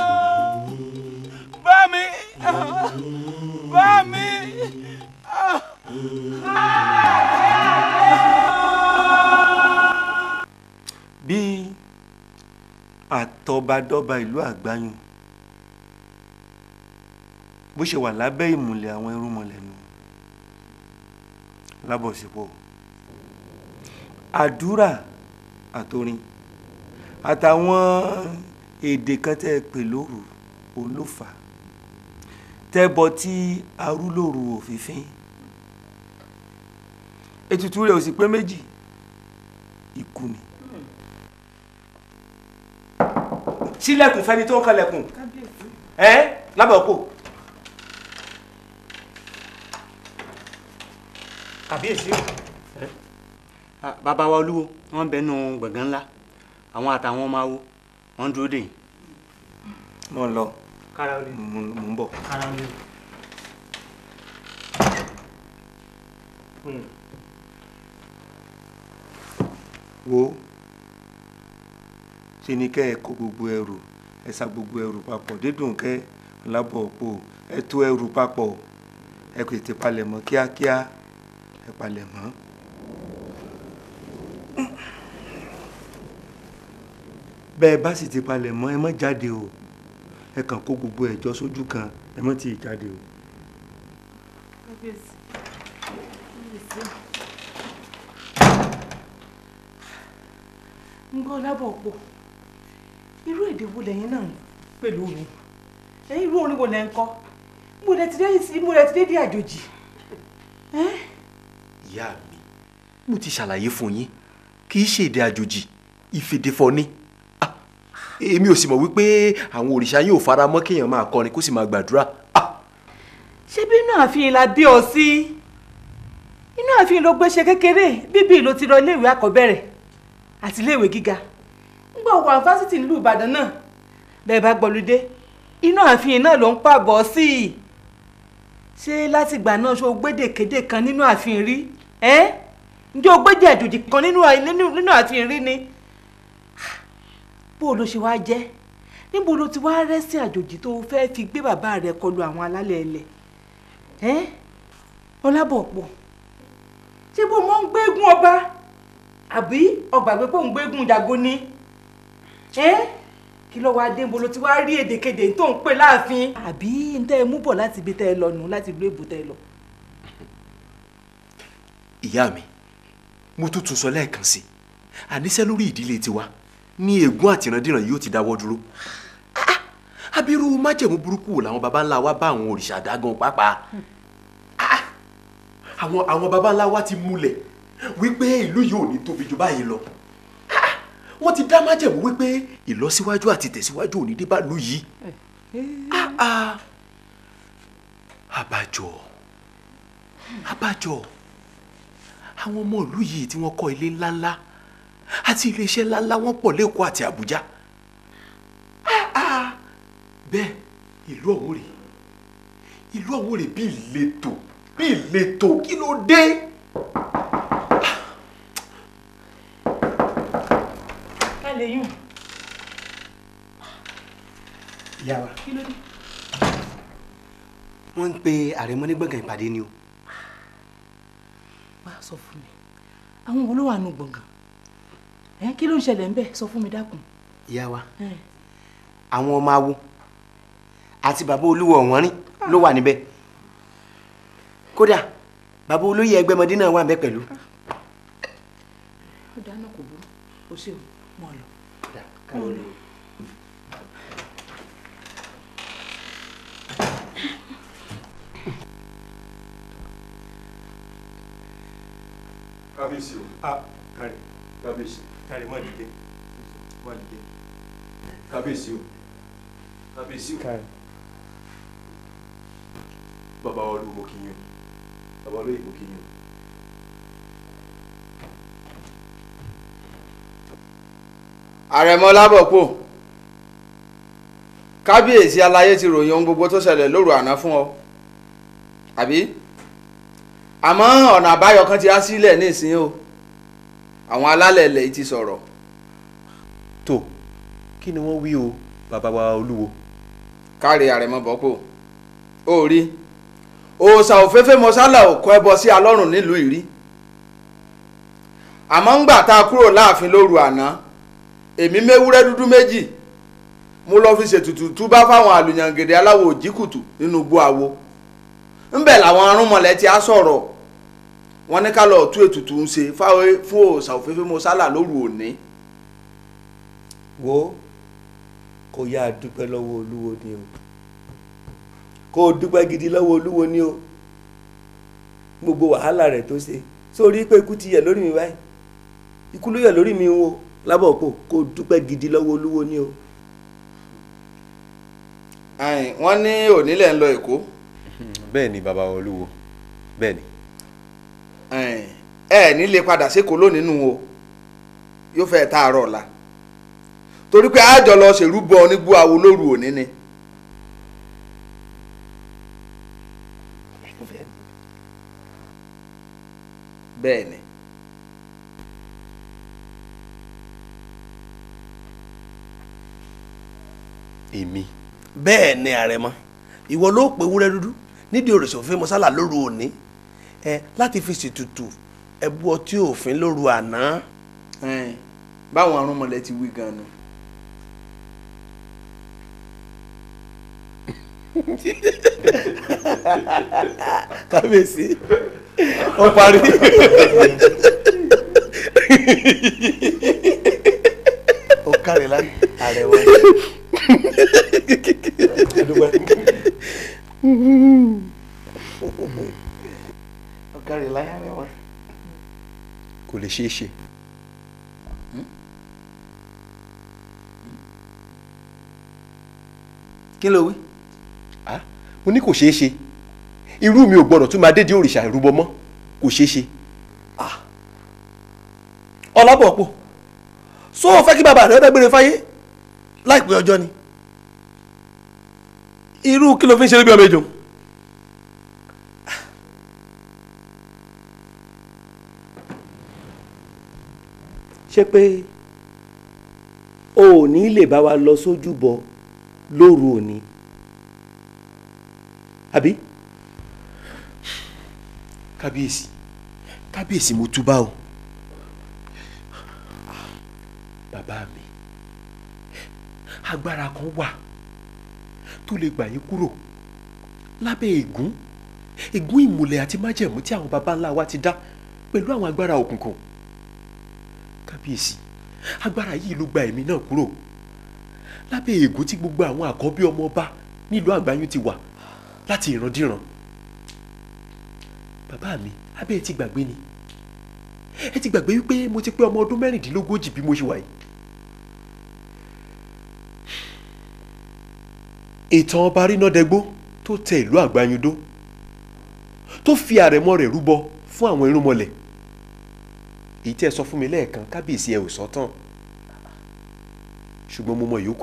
bá mi bá mi. bí àtọbadọ́ba ìlú àgbáyùn bó ṣe wà lábẹ́ ìmùlẹ̀ àwọn irúnmọlẹ̀ nù lábọ̀sípò àdúrà àtorin àtàwọn èdè kan tẹ́ ẹ pè lóru òun ló fà á tẹ́bọ tí arúlòrù òfìfín ètùtù rẹ̀ ò sì pé méjì ikú ni sílẹ̀kùn fẹ́ni tó ń kalẹ̀kùn ẹ́ lábẹ́ òpó kàbíyèsí o bàbá wa olúwo wọn bẹ nù gbọ̀ngàn ńlá àwọn àtàwọn ọmọ awo wọn dúró dè yín. mo ń lọ kára ó lè mo ń bọ̀. kára ó lè. wo ṣe ni kẹ́ ẹ kó gbogbo ẹrù ẹ sa gbogbo ẹrù papọ̀ dídùn kẹ́ lábọ̀ òpó ẹ tó ẹrù papọ̀ ẹ kò tètè palẹ̀mọ́ kíákíá ẹ palẹ̀mọ́. bẹ́ẹ̀ bá sì ti palẹ̀ mọ́ ẹ má jáde o ẹ kàn kó gbogbo ẹ̀jọ́ sójú kan ẹ má tíì jáde o. kábíyèsí kábíyèsí ń gbọ́ lábọ̀ pọ̀ irú èdè wo lẹ́yìn náà ń pẹ̀lú mi ẹ̀yin irú orin wo lẹ́ ń kọ́ mo lẹ ti dé sí mo lẹ ti dé dé àjòjì ìyá mi mo ti ṣàlàyé fún yín kì í ṣe èdè àjòjì ìfèdèfọ̀ ni Ah, èmi ò sì mọ̀ wípé àwọn òrìṣà yóò fara mọ́ kéèyàn máa kọrin kó sì máa gbàdúrà ṣé bí inú ààfin la bí ọ sí inú ààfin ló gbé ṣe kékeré bíbí ló ti lọ iléèwé àkọ́bẹ̀rẹ̀ àti iléèwé gíga ńgbà wà fásitì nílùú ìbàdàn náà bẹ́ẹ̀ bá gbọ́lúdé inú ààfin náà ló ń pàbọ̀ sí i ṣé látìgbà náà ṣó gbédèkédè kan nínú ààfin rí ẹ́ ǹjẹ́ o gbédè àjòjì kan nínú nínú- nínú ààfin rí ni bó o ló ṣe wá jẹ́ níbo ló ti wá rẹ́sì àjòjì tó o fẹ́ fi gbé bàbá rẹ̀ kọlu àwọn alálẹ̀ ẹlẹ̀ ẹ́ ọlábọ̀pọ̀ ṣé bó mọ́ ń gbégún ọba àbí ọgbà pé kó ń gbégún jago ni ẹ́ kí ló wá dé níbo ló ti wá rí èdèkedè tó ń pè láàfin àbí ń tẹ́ ẹ mú bọ̀ láti ibi tẹ́ ẹ lọ nù láti ìlú èbó tẹ́ ẹ lọ. ìyá mi mo tún tún sọ lẹ́ẹ̀kan sí àníṣe lórí ìdílé tiwa ní ègún àtìrandíran yóò ti dáwọ́ dúró Ah, ah, abirú májẹ̀mú burúkú wò làwọn baba ńlá wa bá àwọn òrìṣà dágan pàápàá Ah, ah, àwọn àwọn baba ńlá wa ti múlẹ̀ wípé ìlú yìí ò ní tóbi jù báyìí lọ Ah, ah, wọ́n ti dá májẹ̀mú wípé ìlọsíwájú àti tẹ̀síwájú ò ní dé bá ìlú yìí Ah, ah. àbájọ àbájọ àwọn ọmọ ìlú yìí tí wọ́n kọ́ ilé ńláńlá àti iléeṣẹ́ ńláńlá wọ́n pọ̀ lẹ́kọ̀ọ́ àti àbújá Ah, ah. bẹ́ẹ̀ ìlú ọ̀hún rèé ìlú ọ̀hún rèé bí ìletò bí ìletò kí ló dé. ká lè yùn ìyá wa kí ló dé. wọ́n ń pe àrẹ̀mọ ní gbọ̀ngàn ìpàdé ni o. wá sọ fún mi àwọn wo ló wà nù gbọ̀ngàn ẹ kí ló ń ṣẹlẹ̀ ń bẹ̀ sọ fún mi dákun. ìyá wa ẹ àwọn ọmọ awo àti bàbá olúwo ọ̀wọ́nrín ló wà níbẹ̀ kódà bàbá olóyè ẹgbẹ́mọdé náà wà níbẹ̀ pẹ̀lú. ó dáná kò burú o ṣe o mọ ọ lọ. káwọn lọ. kábíyèsí o ah kárí kábíyèsí kárí má dìde má dìde kábíyèsí o kábíyèsí o kárí bàbá wa olú mo kì í yín o bàbá olóyè mo kì í yín o. àrẹ̀mọ lábọ̀pọ̀ kábíyèsí aláyé ti ròyìn ohun gbogbo tó ṣẹlẹ̀ lóru àná fún ọ àbí àmọ́ ọ̀nà àbáyọ kan ti á sílẹ̀ nísìnyí o àwọn alálẹ̀ ilẹ̀ yìí ti sọ̀rọ̀ tó kí ni wọ́n wí o bàbá wa olúwo. káre àrẹ̀mọ bọ́pọ̀ ó rí òòṣà òféfé mọ́sálà ò kọ́ ẹbọ sí alọ́run nílùú ìrí àmọ́ ńgbà tá a kúrò láàfin lóru àná èmi méwúrẹ́ dúdú méjì mo lọ fi ṣètùtù túbá fáwọn àlùyàngèdè aláwọ̀ òjìkùtù nínú igbó awo ńbẹ̀ làwọn arúnmọlẹ̀ ti á sọ̀rọ̀ wọ́n ní ká lọ tú ètùtù ń ṣe fáwọn- fún òòṣà òféfé mọ́sálà lóru òní. wo kó yá a dúpẹ́ lọ́wọ́ olúwo ni o kó o dúpẹ́ gidi lọ́wọ́ olúwo ni o gbogbo wàhálà rẹ̀ tó ṣe sórí pé ikú ti yẹ lórí mi báyìí ikú ló yẹ lórí mi o lábọ̀ pò kó o dúpẹ́ gidi lọ́wọ́ olúwo ni o. Ẹ̀n, wọ́n ní onílẹ̀ ń lọ èkó bẹ́ẹ̀ ni bàbá wa olúwo bẹ́ẹ̀ ni. Ẹ̀n, ẹ ní lè padà sékòó lónìí nù o yóò fẹ́ tààrọ̀ ọ̀la torí pé àjọ lọ ṣèrúbọ onígbó awo lóru òní ni. bẹ́ẹ̀ ni. èmi. bẹ́ẹ̀ ni àrẹ̀mọ ìwọ ló pe ewúrẹ́ dúdú nídìí òrìṣà òfin mọ́sálà lóru òní ẹ láti fi ṣètùtù ẹbú ọtí òfin lóru àná. Ẹ̀n, báwọn arúnmọlẹ̀ ti wí gan-an kábíyèsí ó parí. ó kárẹ̀ lánàá ààrẹ wọn. ó kárẹ̀ láyà rẹ̀ wọn. kò lè ṣeé ṣe. kí ló wí. Ah, mo ní kò ṣeé ṣe irú mi ò gbọdọ̀ tún máa dédé òrìṣà ìrúbọ mọ́ kò ṣeé ṣe. ọlábọ̀pọ̀ sọ ò fẹ́ kí bàbá rẹ dágbére fáyé láìpẹ́ ọjọ́ ni irú kí ló fi ń ṣe bí ọmọ ejò. ṣé pé o ò ní lè bá wa lọ sójúbọ lóru òní àbí. kábíyèsí kábíyèsí mo túbá o bàbá mi agbára kan wà tó lè gbà yín kúrò lábẹ́ ègún ègún ìmùlẹ̀ àti májẹ̀mú tí àwọn baba ńlá wa ti dá pẹ̀lú àwọn agbára òkùnkùn kábíyèsí agbára yìí ló gba ẹ̀mí náà kúrò lábẹ́ ègún tí gbogbo àwọn àkọ́bí ọmọ ọba nílùú àgbáyún ti wà láti ìrandíran bàbá mi abẹ́ ẹ ti gbàgbé ni ẹ ti gbàgbé wípé mo ti pé ọmọ ọdún mẹ́rìndínlógójì bí mo ṣe wà yìí. ìtàn ọba rínádẹgbó tó tẹ ìlú àgbáyúndó tó fi àrẹ̀mọ rẹ̀ rúbọ fún àwọn irúnmọlẹ̀ èyí tí ẹ sọ fún mi lẹ́ẹ̀kan kábíyèsí ẹ ò sọ tán ṣùgbọ́n mo mọ ìyókù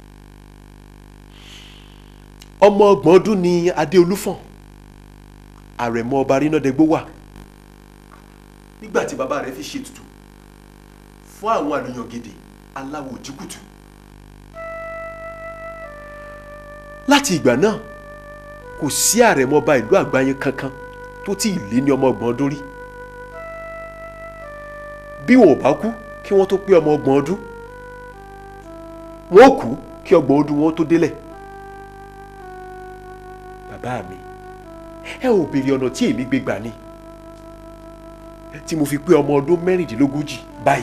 ọmọ ọgbọ̀n ọdún ni adéolúfọ̀n àrẹ̀mọ ọba rínádẹgbó wà nígbà tí bàbá rẹ̀ fi ṣètùtù fún àwọn àlùyàn gèdè aláwọ̀ òjìkùtù láti ìgbà náà kò sí àrẹ̀mọ ọba ìlú àgbáyé kankan tó tí ì lé ní ọmọ ọgbọ̀n ọdún rí bí wọn ò bá kú kí wọ́n tó pé ọmọ ọgbọ̀n ọdún wọn ò kú kí ọgbọ̀n ọdún wọn tó délẹ̀ bàbá mi ẹ ò béèrè ọ̀nà tí èmi gbé gbà ni tí mo fi pé ọmọ ọdún mẹ́rìndínlógójì báyìí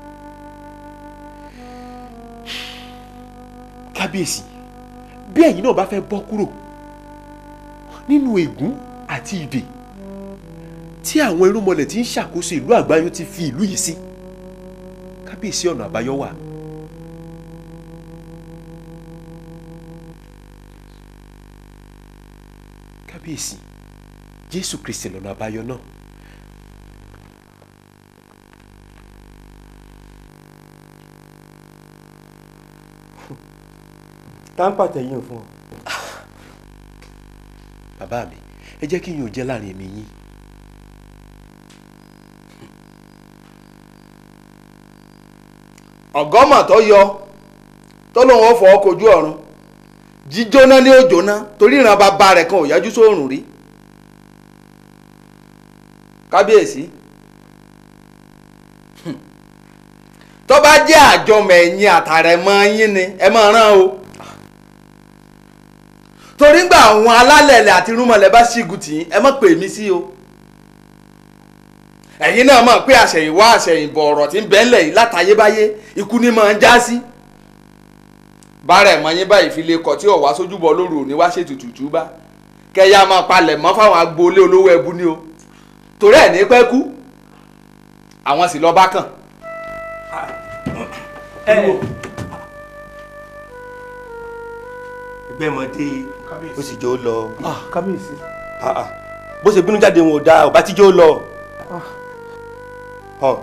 kábíyèsí bí ẹ̀yin náà bá fẹ́ bọ́ kúrò nínú ègún àti ìdè tí àwọn irúnmọlẹ̀ tí ń ṣàkóso ìlú àgbáyé ti fi ìlú yìí sí kábíyèsí ọ̀nà àbáyọ wà. kábíyèsí jésù kristi lọ́nà àbáyọ náà. táǹpà tẹ̀yìn fún ọ. bàbá mi ẹ jẹ́ kí yín ò jẹ́ láàrin èmi yín. ọ̀gọ́mọ̀ tó yọ tó lóun ó fọ́ kojú ọ̀run jíjóná ní òjòná torí ìran bàbá rẹ̀ kan ò yájú sóòrùn rí kábíyèsí tó bá jẹ́ àjọmọ̀ ẹ̀yìn àtàrẹ̀mọ́ yín ni ẹ máa rán o torí gbà àwọn alálẹ̀lẹ̀ àti irúnmọlẹ̀ bá ṣígun tì í ẹ má pè mí sí o ẹ̀yin náà mọ̀ pé àṣẹ̀yìnwá àṣẹ̀yìnbọ̀ ọ̀rọ̀ tí ń bẹ ńlẹ̀ yìí látayébáyé ikú ni máa ń já sí bára ẹ̀mọ́ yín báyìí fi lè kọ̀ tí ọ̀wá sójúbọ lóru òní wá ṣètùtù túbá kẹyà máa palẹ̀ mọ́ fáwọn agboolé olówó ẹbú ni o torí ẹ̀ ní pẹ́ kú àwọn sì lọ bá kàn. ẹgbẹ́ ọmọdé ó sì jó lọ. kábíyèsí. bó ṣe bínú jáde wọn ò dáa ọba tí jó lọ. Ọ.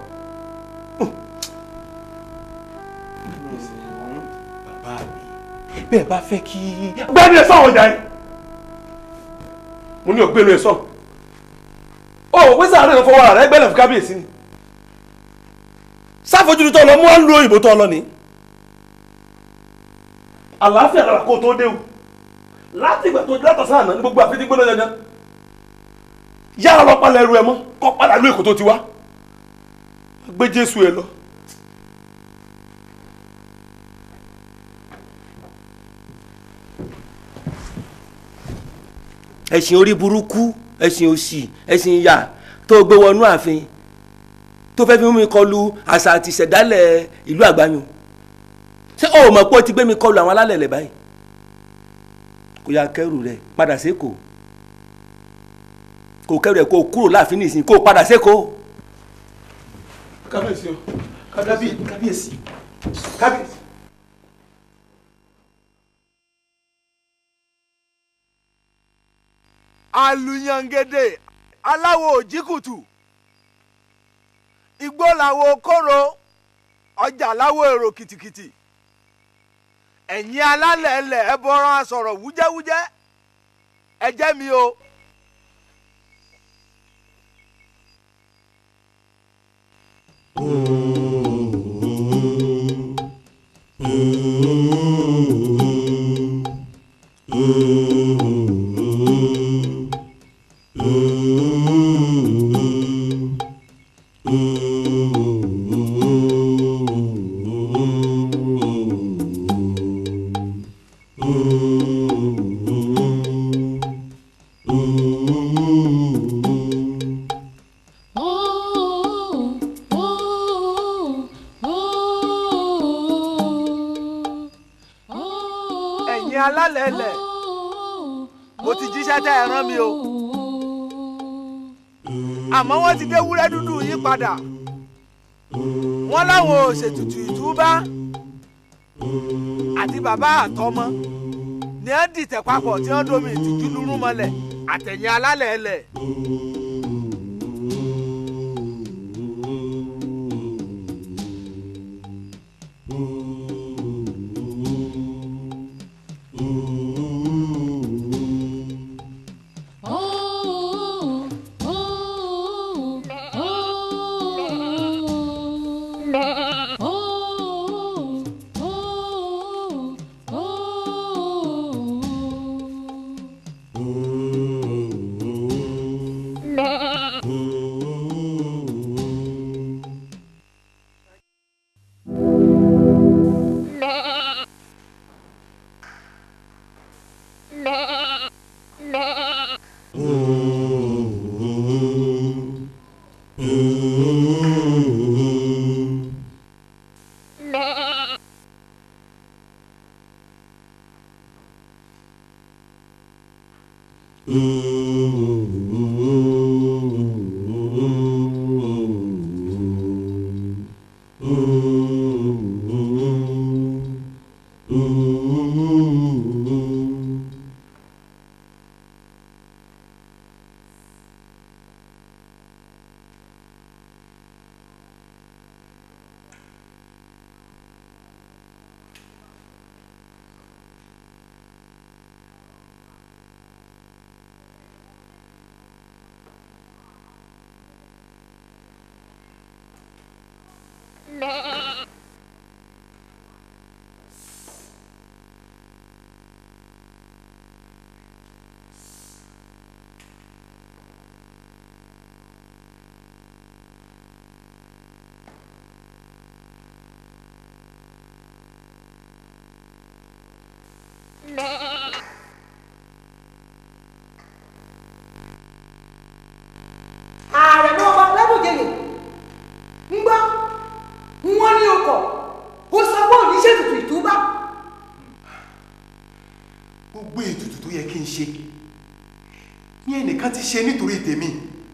bàbá mi bẹ́ẹ̀ bá fẹ́ kí. gbẹ́nu ẹ̀ sọ̀rọ̀ jà yín. mo ní ògbénu ẹ̀ sọ̀rọ̀. ó wíṣà rẹ̀ fọwọ́ ara rẹ̀ gbẹ́lẹ̀ fún kábíyèsí ni. sáfojúdu tó lọ mú wọn lu òyìnbó tó lọ ni. àlàáfíà lára kó tó déwu láti ìgbà tó látọ̀ sáà náà ní gbogbo àfitì gbóná yanyan. yára lọ palẹ̀ ẹrù ẹ mọ́ kọ́ padà lú èkó tó ti wá. gbé jésù ẹ lọ. ẹ̀sìn orí burúkú ẹ̀sìn òṣì ẹ̀sìn ìyà tó gbé wọnú ààfin tó fẹ́ fi mú mi kọlu àṣà àti ìṣẹ̀dálẹ̀ ìlú àgbáyùn ṣé o mọ̀ pé o ti gbé mi kọlu àwọn alálẹ̀ lẹ̀ báyìí kò yá kẹrù rẹ padà sékòó kò kẹrù ẹ kó o kúrò láàfin nìsín kó o padà sékòó. kábíyèsí o kábíyèsí kábíyèsí. alùyàngédé aláwo òjìkùtù igbó làwo kóró ọjà láwo èrò kìtìkìtì ẹ̀yin alálẹ̀ ẹlẹ̀ ẹ bọ́rọ̀ sọ̀rọ̀ wújẹ́wújẹ́ ẹ jẹ́ mi o. ẹ̀yin alálẹ̀ ẹlẹ̀ mo ti jíṣẹ́ tẹ́ ẹ rán mi o àmọ́ wọ́n ti dé wúrẹ́ dúdú yín padà wọ́n láwọn ò ṣètùtù ìtúbá àti bàbá àtọmọ ni ẹ dìtẹ̀ papọ̀ tí wọ́n domi ìtìjú lúrú mọ́lẹ̀ àtẹ̀yìn alálẹ̀ ẹlẹ̀. ààrẹ náà bá lábùjẹyẹ ń gbọ́ wọ́n ní ọkọ̀ ó sọ pé òní ṣètùtù ìtúbà gbogbo ètùtù tó yẹ kí n ṣe ní ẹnìkan ti ṣe nítorí tèmi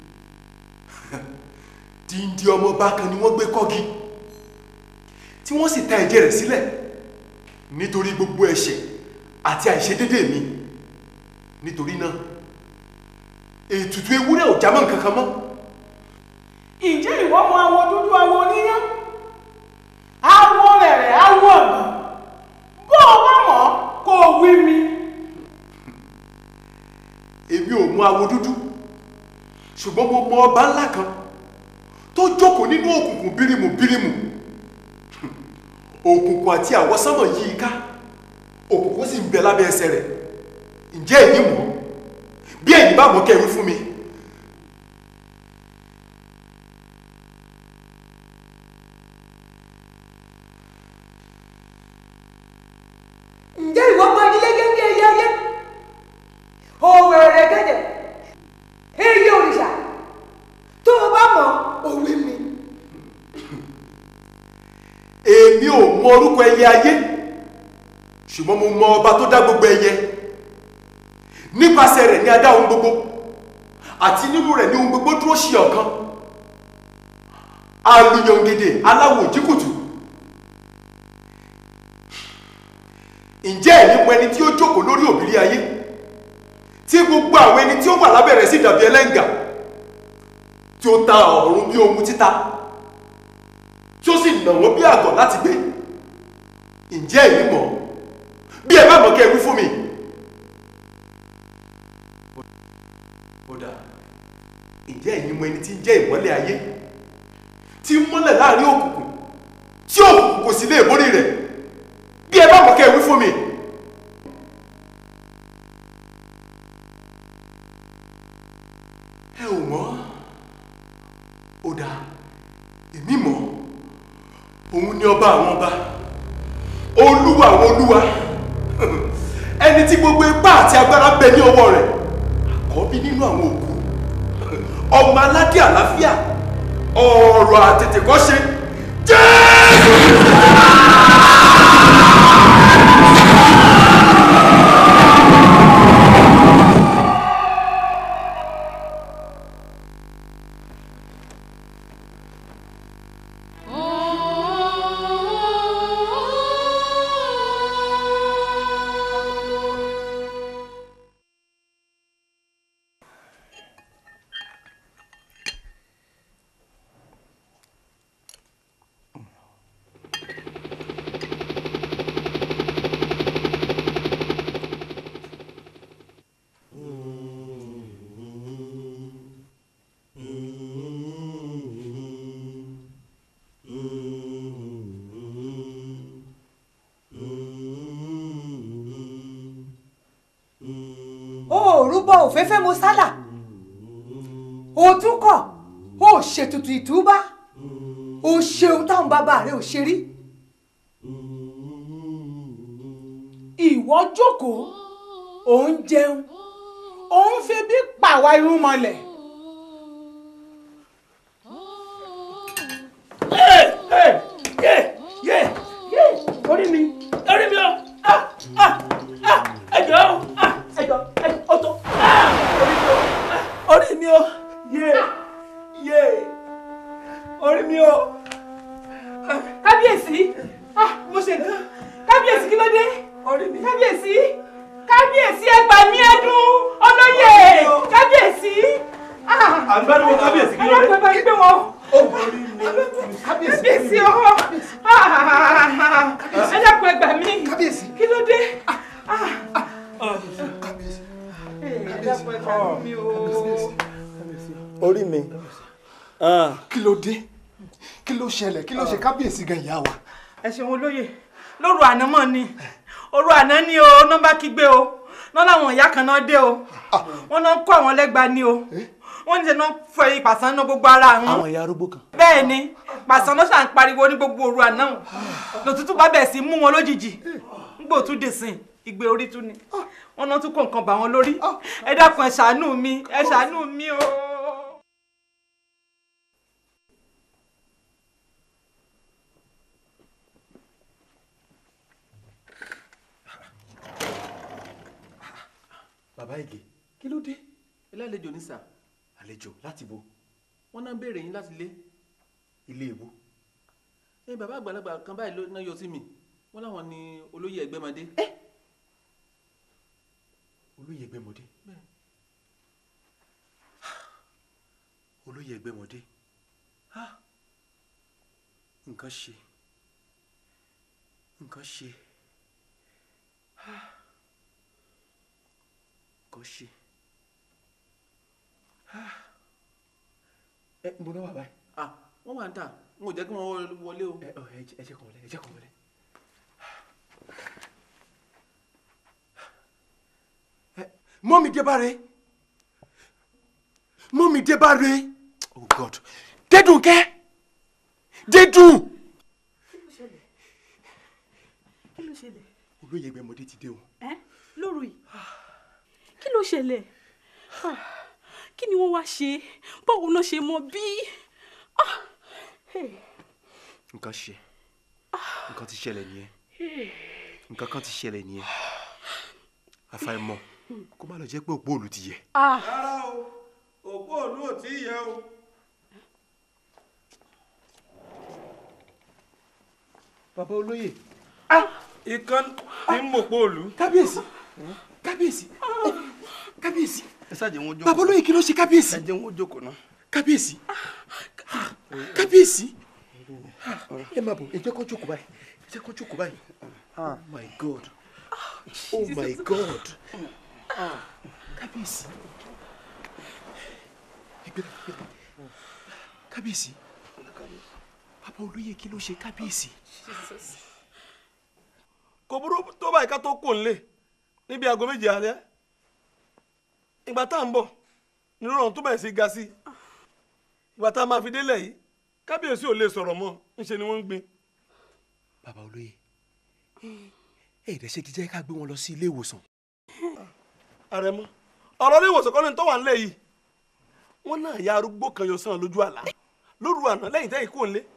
díndín ọmọọba kan ni wọ́n gbé kọ́gi tí wọ́n sì ta ẹ̀jẹ̀ rẹ̀ sílẹ̀ nítorí gbogbo ẹ̀ṣẹ̀ àti àìṣedédé mi nítorí náà ètùtù ewúrẹ́ ò jámọ́ nǹkan kan mọ́ ǹjẹ́ ìwọ mọ awo dúdú awo oníyán awo rẹ̀rẹ̀ awo ọ̀gbìn bó o bá mọ̀ kó o wí mi. èmi ò mọ awo dúdú ṣùgbọ́n mo mọ ọba ńlá kan tó jókòó nínú òkùnkùn bírímù bírímù òkùnkùn àti àwọsánmọ̀ yí i ká òkùnkùn sì ń bẹ lábẹ́ ẹsẹ̀ rẹ̀ ǹjẹ́ èyí mọ̀ bí ẹ̀yin bá mọ̀ kẹ́wé fún mi. ǹjẹ́ ìwọ mọ ilé gẹ́gẹ́ ẹyẹ ayé òwò rẹ̀ gẹ́gẹ́ mọ orúkọ ẹyẹ ayé ṣùgbọ́n mo mọ ọba tó dá gbogbo ẹyẹ nípasẹ̀ rẹ̀ ní a dá ohun gbogbo àti nínú rẹ̀ ní ohun gbogbo dúró ṣe ọ̀kan alùyọ̀ǹgèdè aláwọ̀ òjìkùtù ǹjẹ́ ẹ̀yin mọ ẹni tí ó jókòó lórí òbírí ayé tí gbogbo àwọn ẹni tí ó wà lábẹ́ rẹ̀ sì dàbí ẹlẹ́ngà tí ó ta ọ̀run bí ohun títa tí ó sì nà wọ́n bí àgọ̀ láti gbé ǹjẹ́ ẹ̀yin mọ̀ bí ẹ bá mọ̀ kẹ́ ẹ wí fún mi. ó dáa ǹjẹ́ ẹ̀yin mọ ẹni tí ń jẹ́ ìmọ́lẹ̀ ayé tí ń mọ́lẹ̀ láàrin òkùnkùn tí òkùnkùn kò sì lè borí rẹ̀ bí ẹ bá mọ̀ kẹ́ ẹ wí fún mi. ẹ ò mọ̀ ó dáa èmi mọ̀ òun ni ọba àwọn ọba olúwa àwọn olúwa ẹni tí gbogbo ipá àti agbára bẹ ní ọwọ́ rẹ̀ àkọ́bí nínú àwọn òkú ọmọ aládé àlàáfíà ọ̀rọ̀ àtètèkọ́ṣe jésù. òrùbọ òféfé mo sálà òtún kọ ó ṣètùtù ìtúbá ó ṣeun táwọn bàbá rẹ ò ṣe rí ìwọ jókòó ò ń jẹun ò ń fi bí pàwa irun mọ́lẹ̀. orí mi orí mi o ah ah ah ẹjọ o ah ẹjọ ẹjọ o tó ah orí mi o ah orí mi o yé yé orí mi o. kábíyèsí ah mo ṣe nǹkan kábíyèsí kí ló dé kábíyèsí kábíyèsí ẹ gbà mí ẹdùn olóyè kábíyèsí ah àgbàdo kábíyèsí kí ló dé. ẹ bá gbé wọn ó borí mi kábíyèsí o ẹ dákun ẹ gbà mí kí ló dé ẹ dákun ẹ gbà mí o. orí mi kí ló dé kí ló ṣẹlẹ̀ kí ló ṣe kábíyèsí gan ìyá wa. ẹ ṣeun olóyè lóru àná mọ̀ ni òru àná ni o nọ́mbà kígbe o náà làwọn ìyá kan náà dé o wọ́n náà ń kó àwọn lẹ́gba ni o wọ́n ní ṣe náà fọ ìpàsán náà gbogbo ara àwọn. àwọn ìyá arúgbó kan. bẹ́ẹ̀ ni pàṣán náà ṣàn pariwo ní gbogbo òru àná lòtútù bá bẹ̀ sí mú wọn lójijì nígbà tún dè sìn ìgbé orí tún ni wọ́n náà tún kó nǹkan bà wọ́n lórí ẹ dákun ẹ ṣàánú mi ẹ ṣàánú mi o. bàbá ìgè kí ló dé ẹlẹ́lẹ́jọ ní sà àlejò láti bo wọ́n náà ń béèrè yín láti lé ilé ìwò ẹ bàbá àgbàlagbà kan báyìí ló náà yọ sí mi wọ́n láwọn ni olóyè ẹgbẹ́mọdé. olóyè ẹgbẹ́mọdé olóyè ẹgbẹ́mọdé nǹkan ṣe nǹkan ṣe nǹkan ṣe ẹ ń bọ náà wà báyìí. ah wọ́n wà ń tà n ò jẹ́ kí wọ́n wọlé o. ẹ ẹ ẹ jẹ́ kàn wọlé ẹ jẹ́ kàn wọlé. mọ́mí débàrè mọ́mí débàrè oh god dédùnkẹ́ dédùn. kí ló ṣẹlẹ̀ olóyè ẹgbẹ́mọdé ti dé o. ẹ́ lóru yìí kí ló ṣẹlẹ̀ Ah, kí ni wọ́n wá ṣe báwo náà ṣe mọ bí Ah, hey. nǹkan ṣe nǹkan ti ṣẹlẹ̀ nìyẹn nǹkan kan ti ṣẹlẹ̀ nìyẹn àfàìmọ̀ kó má lọ jẹ́ pé òpó òlù ti yẹ. rárá o òpó òlú ò tí ì yẹ o. bàbá olóyè. ikán tí ń mọ̀pó òlú. kábíyèsí kábíyèsí kábíyèsí. ẹ ṣáà jẹ́ wọn jókòó. bàbá olóyè kí ló ṣe kábíyèsí. ẹ jẹ́ wọn jókòó náà. kábíyèsí kábíyèsí ẹ máa bọ̀ ẹ jẹ́ kó jókòó báyìí ẹ jẹ́ kó jókòó báyìí oh my god oh my god kábíyèsí ẹgbẹ́rẹ́ ẹgbẹ́rẹ́ kábíyèsí bàbá olóyè kí ló ṣe kábíyèsí. kò burú tó báyìí ká tó kò nílé níbi aago méje alẹ́ ìgbà tá à ń bọ̀ nínú ọ̀run tó bẹ̀rẹ̀ sí ga sí ìgbà tá a máa fi délẹ̀ yìí kábíyèsí ò lè sọ̀rọ̀ mọ́ ńṣe ni wọ́n ń gbé. bàbá olóyè ẹ ìdẹ ṣe kí jẹ́ ká gbé wọn lọ sí ilé ìwòsàn. àrẹ̀mọ ọ̀rọ̀ ilé ìwòsàn kọ́ni tó wà nílẹ̀ yìí wọ́n náà ya arúgbó kan yọ sàn lójú àlá lóru àná lẹ́yìn tẹ́yìn kò nílé.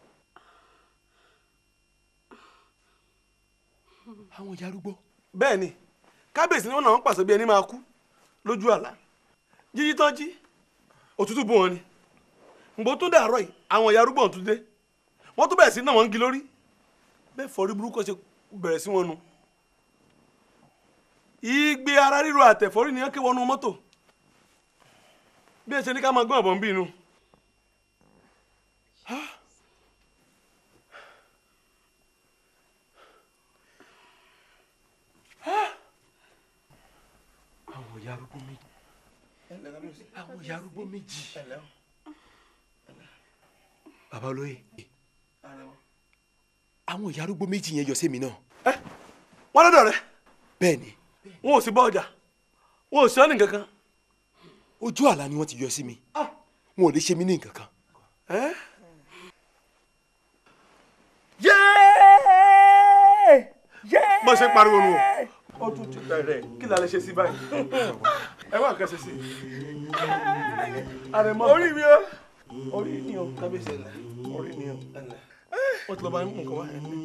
àwọn ìyá arúgbó. bẹ́ẹ̀ ni kábíyèsí ni wọ́n náà ń pàṣẹ bí ẹni máa kú lójú àlá jíjí tán jí òtútù bò wọn ni ngbó tó dàárọ̀ yìí àwọn ìyá arúgbó ọ̀tún dé wọ́n tó bẹ̀rẹ̀ sí náà wọ́n ń gi lórí bẹ́ẹ̀ fọ́rí burúkú ṣe bẹ̀rẹ̀ sí wọn nu ìgbé ara ríro àtẹ̀fọ́rí ni wọ́n ké wọnú mọ́tò bí ẹ ṣe ní ká máa gbọ́n ọ̀bọ̀n bí inú. àwọn ìyá arúgbó méjì àwọn ìyá arúgbó méjì bàbá olóyè àwọn ìyá arúgbó méjì yẹn yọ sí mi náà. wọ́n lọ́dọ̀ rẹ̀ bẹ́ẹ̀ ni wọn ò sì bọ́ ọjà wọn ò sí ọ́ ní nǹkan kan. ojú àlá ni wọ́n ti yọ sí mi wọn ò lè ṣe mí ní nǹkan kan. bó ṣe ń pariwo nu o ó tún ti bẹ̀rẹ̀ kí la lè ṣe sí báyìí ẹ wá nǹkan ṣe sí i. àrẹ̀mọ orí mi o orí ni o kábíyèsí orí ni o wọ́n ti lọ bá ń mú nǹkan wá ẹ̀ ní.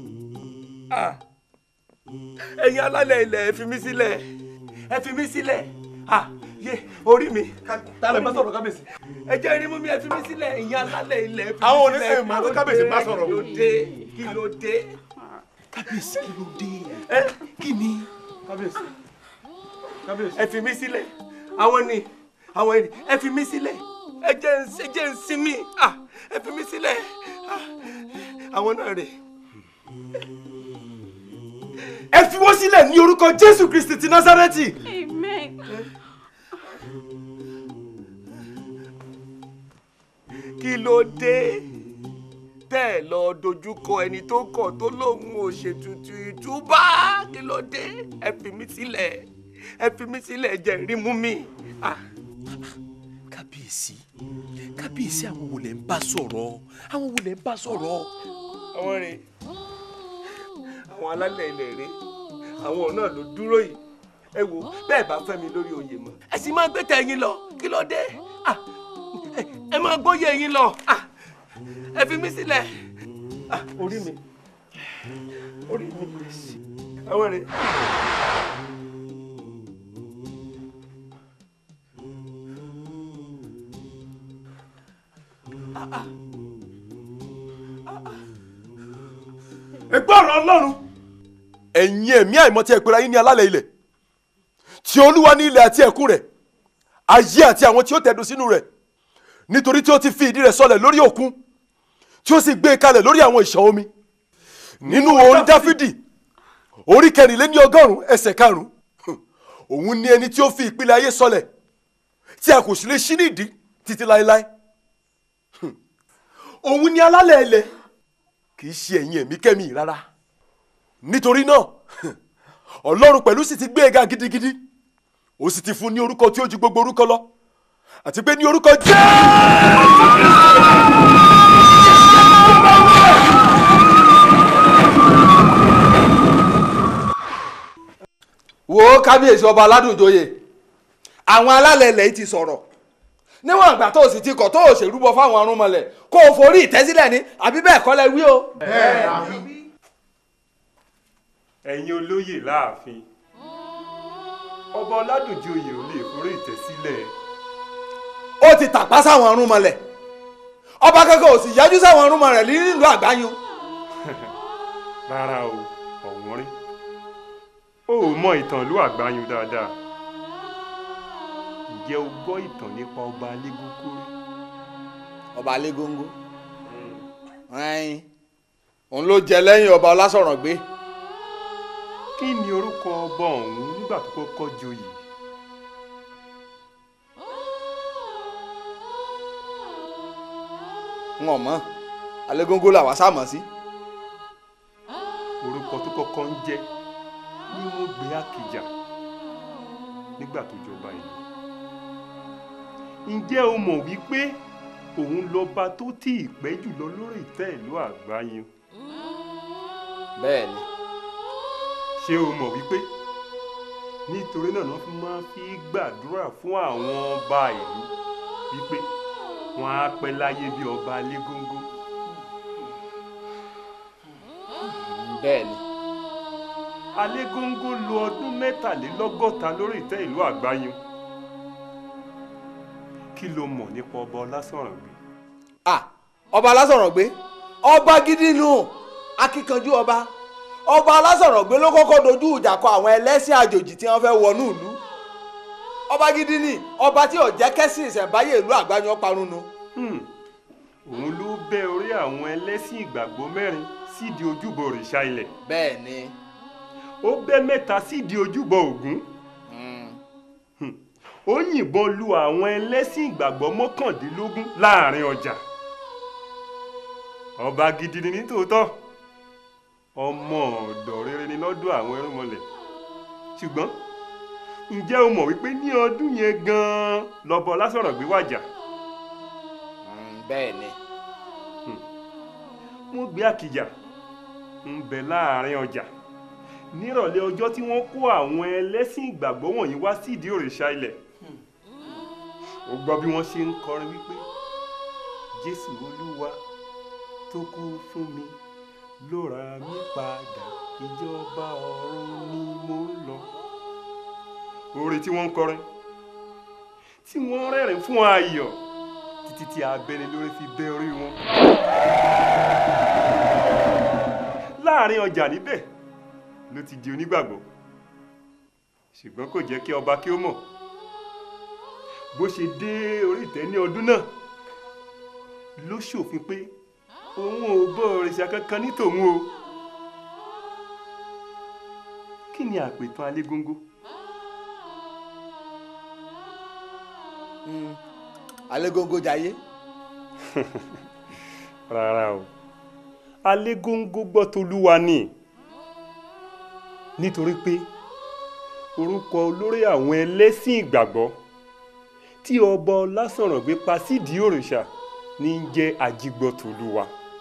ẹ̀yin alálẹ̀ ilẹ̀ ẹ fi mí sílẹ̀ ẹ fi mí sílẹ̀ ah yé orí mi. tálẹ̀ bá sọ̀rọ̀ kábíyèsí. ẹ jẹ́ irin mú mi ẹ fi mí sílẹ̀ ẹ̀yin alálẹ̀ ilẹ̀ ẹ fi mí sílẹ̀. Àwọn oníṣẹ́ ìmọ̀ tó kábíyèsí bá sọ̀rọ̀. kí ló dé kí ló dé. kábíyèsí kí ló dé ẹ kí ni. kábíyèsí kábíyèsí. ẹ fi mí sílẹ̀ àwọn ni àwọn ni ẹ fi mí sílẹ̀ ẹ jẹ́ ń ẹ jẹ́ ń sinmi ah ẹ fi mí sílẹ̀ ah àwọn náà rè. ẹ fi wọ́n sílẹ̀ ní orúkọ Jésù Kristi ti Násárẹ́tì. Amen. kí ló dé tẹ́ ẹ lọ dojúkọ ẹni tó kọ̀ tó lóun ò ṣètùtù ìtúbà kí ló dé ẹ fi mí sílẹ̀ ẹ fi mí sílẹ̀ ẹ jẹ́ rí mú mi. Ah. kábíyèsí kábíyèsí àwọn wo lẹ ń bá sọ̀rọ̀ àwọn wo lẹ ń bá sọ̀rọ̀. àwọn rè àwọn alálẹ̀ ilẹ̀ rè àwọn náà ló dúró yìí ẹ wo bẹ́ẹ̀ bá fẹ́ mi lórí oyè mọ́ ẹ sì máa gbé tẹ̀yìn lọ kí ló dé Ah, ẹ- ẹ máa gbóyè yín lọ Ah, ẹ fi mí sílẹ̀ Ah, orí mi orí mi àwọn rè. ẹgbẹ́ ọ̀rọ̀ ọlọ́run. ẹ̀yin ẹ̀mí àìmọ́ tí ẹ pera yín ní alálẹ̀ ilẹ̀ tí olúwa ní ilẹ̀ àti ẹ̀kún rẹ̀ ayé àti àwọn tí ó tẹ̀dó sínú rẹ̀ nítorí tí ó ti fi ìdí rẹ̀ sọlẹ̀ lórí òkun tí ó sì gbé e kalẹ̀ lórí àwọn ìṣàn omi nínú orin dáfídì orí kẹrìnléní ọgọ́rùn-ún ẹsẹ̀ karùn-ún òun ni ẹni tí ó fi ìpìlẹ̀ ayé sọlẹ̀ tí a kò sì lè ṣí nídìí títí láéláé òun ni alálẹ̀ ilẹ̀ kì í ṣe ẹ̀yin ẹ̀mí kẹ́mi rárá nítorí náà ọlọ́run pẹ̀lú sì ti gbé e ga gidigidi ó sì ti fún ní orúkọ tí ó ju gbogbo orúkọ lọ àti pé ní orúkọ wo kábíyèsí ọba aládùnjoyè àwọn alálẹ̀ ilẹ̀ yìí ti sọ̀rọ̀ níwọ̀n ìgbà tó o sì ti kọ̀ tó o ṣèrúbọ fáwọn arúnmọlẹ̀ kó o forí ìtẹ́sílẹ̀ ní àbí bẹ́ẹ̀ kọ́ lẹ wí o. ẹ̀yin olóyè láàfin ọba ọládùnjì oyè ò lè forí ìtẹ́ sílẹ̀ ó ti tàpá sáwọn ọrùn mọlẹ̀ ọba kankan ò sì yájú sáwọn ọrùn mọlẹ̀ nílùú àgbáyún. rárá o ọ̀wọ́n rí o ò mọ ìtàn ìlú àgbáyún dáadáa ǹjẹ́ o gbọ́ ìtàn nípa ọba alégúnkú rí. ọba alégóńgó ẹyin òun ló jẹ lẹ́yìn ọba ọlásọ̀rọ̀gbé. kí ni orúkọ ọba ọ̀hún nígbà tó kọ́kọ́ joyè. n ò mọ̀ alégóńgó làwa sàmọ̀ sí. orúkọ tó kọ́kọ́ ń jẹ́ ni wọ́n gbé àkìjà nígbà tó jọba ìlú. ǹjẹ́ o mọ̀ wípé òun lọ́ba tó tí ì pẹ́ jùlọ lórí ìtẹ́ ìlú àgbáyé. bẹ́ẹ̀ ni. ṣé o mọ̀ wípé nítorí náà wọ́n fi máa fi gbàdúrà fún àwọn ọba ìlú wípé wọ́n á pẹ́ láyé bí ọba alégóńgó. bẹ́ẹ̀ ni. alégóńgó lo ọdún mẹ́tàlélọ́gọ́ta lórí ìtẹ́ ìlú àgbáyé kí ló mọ̀ nípa ọba ọlásọ̀rọ̀gbé. ah ọba alásọ̀rọ̀gbé ọba gidi nù akíkanjú ọba ọba alásọ̀rọ̀gbé ló kọ́kọ́ dojú ìjà kọ àwọn ẹlẹ́sìn àjòjì tí wọ́n fẹ́ wọnú ìlú ọba gidi ni ọba tí ò jẹ́ kẹ́sìn ìṣẹ̀ǹbáyé ìlú àgbáyọ parun nu. òun ló bẹ́ orí àwọn ẹlẹ́sìn ìgbàgbọ́ mẹ́rin sídìí ojúbọ òrìṣà ilẹ̀. bẹ́ẹ̀ ni. ó bẹ́ mẹ́ta sídìí ojúbọ ògún. ó yìnbọn lu àwọn ẹlẹ́sìn ìgbàgbọ́ mọ́kàndínlógún láàrin ọjà. ọba gidi ni nítòótọ́ ọmọ ọ̀dọ̀ rere ni lọ́dọ̀ àwọn ẹrúnmọlẹ̀ ṣùgbọ́n ǹjẹ́ o mọ̀ wípé ní ọdún yẹn gan-an lọ́bọ lásọ̀rọ̀ gbé wàjà. bẹ́ẹ̀ ni. wọ́n gbé àkìjà ń bẹ láàrin ọjà nírọ̀lẹ́ ọjọ́ tí wọ́n kó àwọn ẹlẹ́sìn ìgbàgbọ́ wọ̀nyí wá sídìí òrìṣà ilẹ̀ ó gbọ́ bí wọ́n ṣe ń kọrin wípé jésù olúwa tó kú fún mi ló ra mí padà ìjọba ọ̀run ni mo ń lọ. orin tí wọ́n ń kọrin tí wọ́n rẹ́rìn fún ayọ̀ títí tí abẹ́ni lórí fi bẹ́ orí wọn. láàrin ọjà níbẹ̀ ló ti di onígbàgbọ́ ṣùgbọ́n kò jẹ́ kí ọba kí ó mọ̀ bó ṣe dé orí ìtẹ́ ní ọdún náà ló ṣòfin pé òun ò bọ òrìṣà kankan ní tòun o kí ni àpètàn alégóńgó. alégóńgó jayé. rárá o alégóńgó gbọ́ tolúwa ni nítorí pé orúkọ olórí àwọn ẹlẹ́sìn ìgbàgbọ́ tí ọba ọlásànràngbé pa sídìí òrìṣà ní í jẹ́ ajígbọ́tolúwa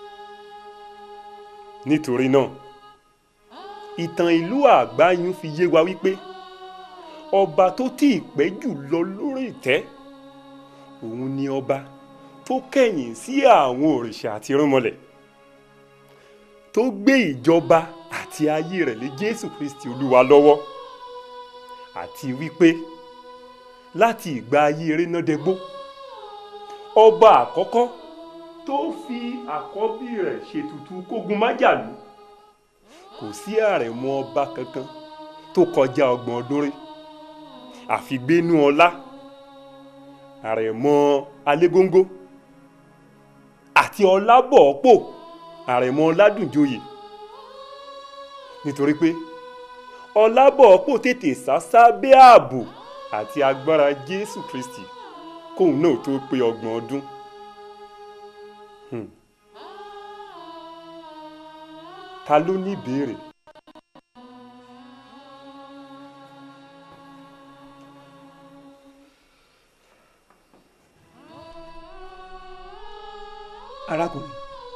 nítorí náà ìtàn ìlú àgbáyún fi yé wa wípé ọba tó tí ì pẹ́ jù lọ lórí ìtẹ́ òun ni ọba tó kẹ̀yìn sí àwọn òrìṣà àti irúnmọlẹ̀ tó gbé ìjọba àti ayé rẹ̀ lé jésù kristi olúwa lọ́wọ́ àti wípé láti ìgbà ayé erénádẹ́gbó ọba àkọ́kọ́ tó fi àkọ́bí rẹ̀ ṣètùtù kógun májàlú kò sí àrẹ̀mọ ọba kankan tó kọjá ọgbọ̀n ọdún rí àfi gbénú ọlá àrẹ̀mọ alégóńgó àti ọlábọ̀ọ́pọ̀ àrẹ̀mọ ọládùnjoyè nítorí pé ọlábọ̀ọ́pọ̀ tètè sá sábẹ́ ààbò àti agbára jésù kristi kóun náà tó pé ọgbọ̀n ọdún. Hmm. ta ló ní ìbéèrè. arákùnrin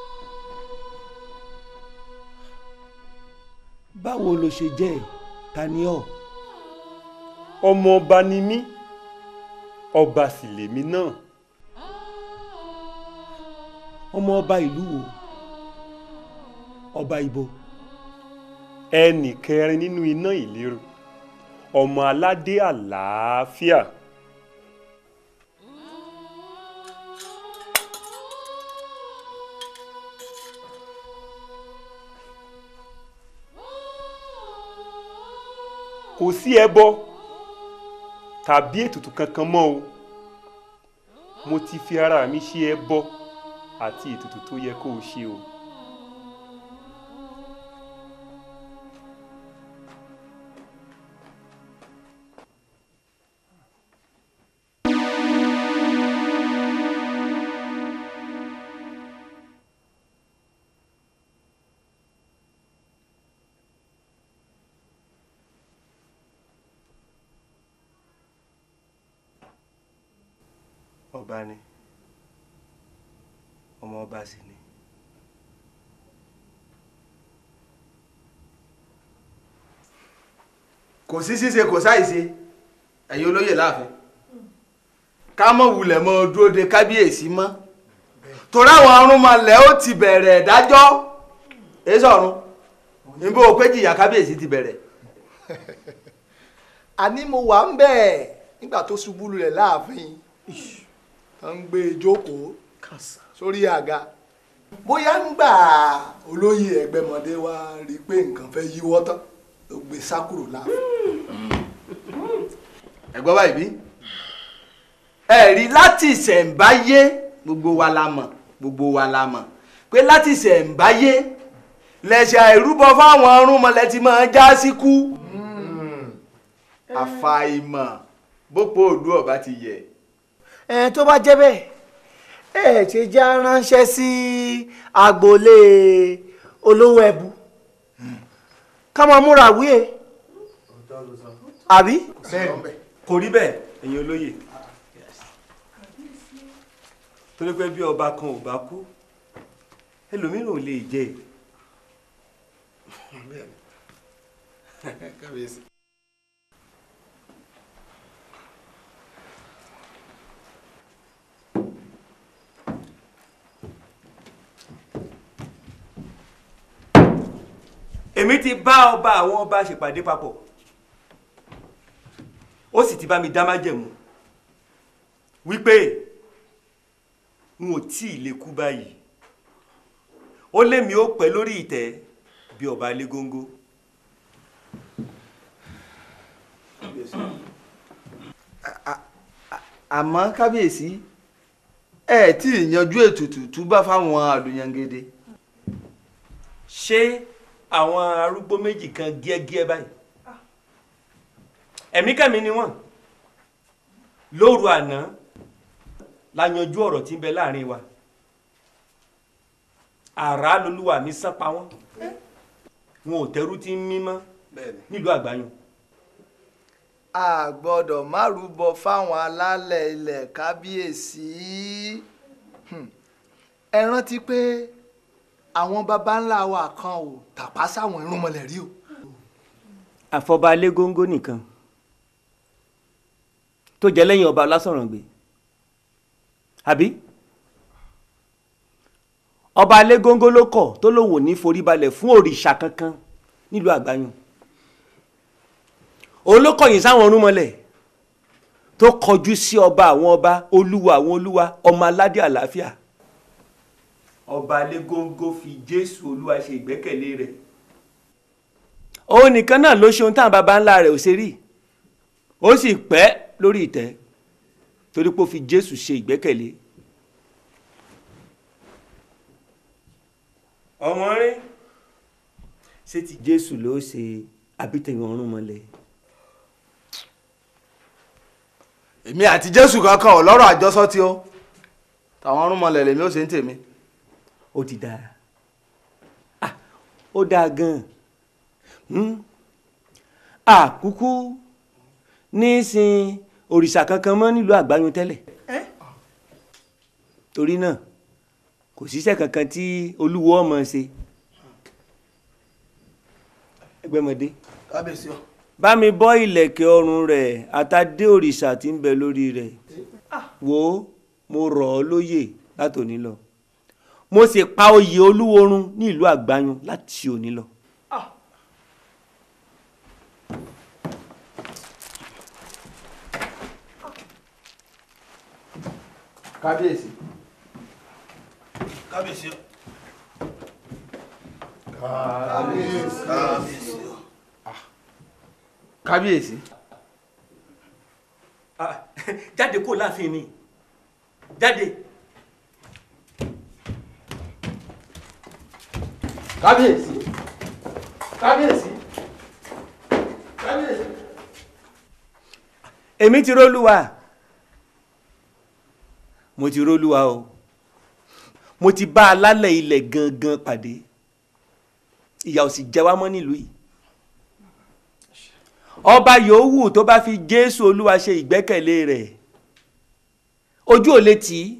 báwo ló ṣe jẹ́ ẹ̀ ta ni ọ́. ọmọ ọba ni mí ọba sì lèmi náà. ọmọ ọba ìlú wo ọba ibo. ẹnì kẹrin nínú iná ìléru ọmọ aládé àlàáfíà. kò sí ẹbọ tàbí ètùtù kankan mọ́ o mo ti fi ara mi ṣe ẹbọ àti ètùtù tó yẹ kó o ṣe o. ọba ni ọmọ ọba sì ni. kò sí ṣíṣe kò sáìṣe ẹ̀yin olóyè láàfin ká mọ̀ wulẹ̀ mọ́ dúró de kábíyèsí mọ́ torí àwọn arúnmọlẹ̀ ó ti bẹ̀rẹ̀ ìdájọ́ èso ọ̀run níbo pé jìyà kábíyèsí ti bẹ̀rẹ̀. àní mo wà ń bẹ̀ nígbà tó ṣubú lulẹ̀ láàfin tó ń gbé e jókòó sórí àga bóyá ń gbà olóyè ẹgbẹ́mọdé wa rí i pé nǹkan fẹ́ yíwọ́ tán ló gbé sá kúrò láàfin. ẹ̀gbọ́n báyìí bí ẹ̀rí láti ìṣẹ̀ǹbáyé gbogbo wa la mọ̀ gbogbo wa la mọ̀ pé láti ìṣẹ̀ǹbáyé lẹ̀ṣẹ̀ àìrúbọ fáwọn ọ̀rúnmọlẹ̀ ti máa já síkú àfàìmọ̀ bópo òdu ọba ti yẹ. ẹ tó bá jẹ́ bẹ́ẹ̀ ẹ ṣe já ránṣẹ́ sí agboolé olówó ẹbú ká máa múra wíyẹ àbí. kò rí bẹ́ẹ̀ ẹ̀yin olóyè torí pé bí ọba kan ò bá kú ẹlòmíràn ò lè jẹ kábíyèsí. èmi ti bá ọba àwọn ọba ṣèpàdé papọ̀ ó sì ti bá mi dá májẹ̀mú wípé n ò tí ì lè kú báyìí ó lémi ó pẹ́ lórí ìtẹ́ bí ọba légóńgó. àmọ́ kábíyèsí ẹ tí ì yanjú ètùtù túbá fáwọn àlùyangede. ṣé àwọn arúgbó méjì kan gíẹ́gíẹ́ báyìí ẹ̀mí kẹ́mi ni wọ́n lóru àná la yanjú ọ̀rọ̀ tí ń bẹ láàrin wa àrá lolúwa mi sán pa wọ́n wọn ò tẹ́rú tí ń mímọ́ nílùú àgbáyùn a gbọ́dọ̀ má rúbọ fáwọn alálẹ̀ ilẹ̀ kábíyèsí Hmm. ẹ rántí pé àwọn baba ńlá wa kan ò tàpá sáwọn irúnmọlẹ̀ rí o. àfọba légóńgó nìkan tó jẹ́ lẹ́yìn ọba lásọ̀rọ̀ǹgbè àbí ọba légóńgó ló kọ̀ tó lòun ò ní foríbalẹ̀ fún òrìṣà kankan nílùú àgbáyùn òun ló kọ̀yìn sáwọn ọ̀rúnmọlẹ̀ tó kọjú sí ọba àwọn ọba olúwa àwọn olúwa ọmọ aládé àlàáfíà ọba légóńgó fi jésù olúwa ṣe ìgbẹ́kẹ̀lé rẹ̀ òun nìkan náà ló ṣe ohun táwọn baba ńlá rẹ̀ ò ṣe rí ó sì pẹ́ lórí ìtẹ́ torí pé ó fi jésù ṣe ìgbẹ́kẹ̀lé. ọmọ rí ṣé ti jésù ló ṣe àbítẹ̀yìn ọ̀run mọ́lẹ̀. èmi àti jésù kankan ò lọ́rọ̀ àjọsọ tí ó tàwọn ọ̀rúnmọlẹ̀ lèmi ó ṣe ń tèmi. ó ti dáa ah ó dáa gan-an àkúkú ní í sin òrìṣà kankan mọ́ nílùú àgbáyún tẹ́lẹ̀ torí náà kò síṣẹ́ kankan tí olúwo ọmọ ṣe ẹgbẹ́mọdé kábíyèsí o. bá mi bọ́ ìlẹ̀kẹ̀ ọrùn rẹ̀ àtàdé òrìṣà tí ń bẹ lórí rẹ̀ wò ó mo rọ̀ ọ́ lóyè látòní lọ mo sì pa oyè olúworun ní ìlú àgbáyún láti òní lọ kábíyèsí. kábíyèsí o. kábíyèsí. kábíyèsí o. kábíyèsí. jáde kó láàfin ni jáde. kábíyèsí. kábíyèsí. kábíyèsí. èmi ti rólúwa mo ti rólúwa o mo ti bá alálẹ̀ ilẹ̀ gangan pàdé ìyà ò sì jẹ wá mọ́ nílùú yìí ọba yòówù tó bá fi jésù olúwa ṣe ìgbẹ́kẹ̀lé rẹ̀ ojú ò lè tì í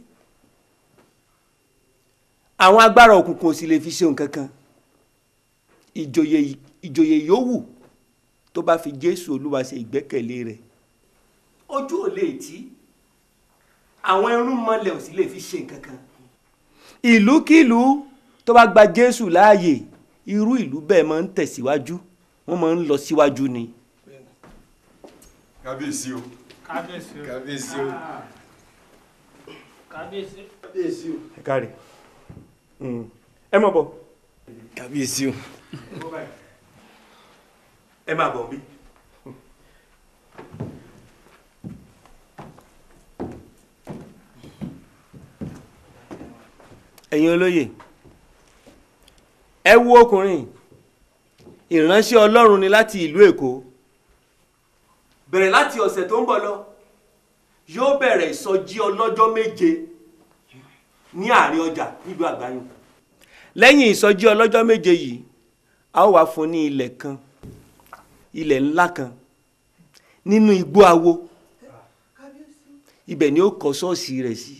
àwọn agbára òkùnkùn ò sì lè fi ṣe nǹkan kan ìjòyè ìjòyè yòówù tó bá fi jésù olúwa ṣe ìgbẹ́kẹ̀lé rẹ̀ ojú ò lè tì í àwọn irun mọ́lẹ̀ ò sì lè fi ṣe nǹkan kan ìlúkìlú tó bá gba jésù láàyè irú ìlú bẹ́ẹ̀ máa ń tẹ̀síwájú wọ́n máa ń lọ síwájú ni. kábíyèsí o. kábíyèsí o. kábíyèsí o. kábíyèsí. kábíyèsí o. ẹ káre ẹ mọ̀ bọ̀. kábíyèsí o. ẹ máa bọ̀ bí. ẹ̀yin olóyè ẹ wo ọkùnrin ìránṣẹ́ ọlọ́run ni láti ìlú èkó bẹ̀rẹ̀ láti ọ̀sẹ̀ tó ń bọ̀ lọ yóò bẹ̀rẹ̀ ìsọjí ọlọ́jọ́ méje ní àárín ọjà nílùú àgbáyùn lẹ́yìn ìsọjí ọlọ́jọ́ méje yìí a ó wá fún ní ilẹ̀ kan ilẹ̀ ńlá kan nínú igbó awo ibẹ̀ ni ó kọ́ ṣọ́ọ̀ṣì rẹ̀ sí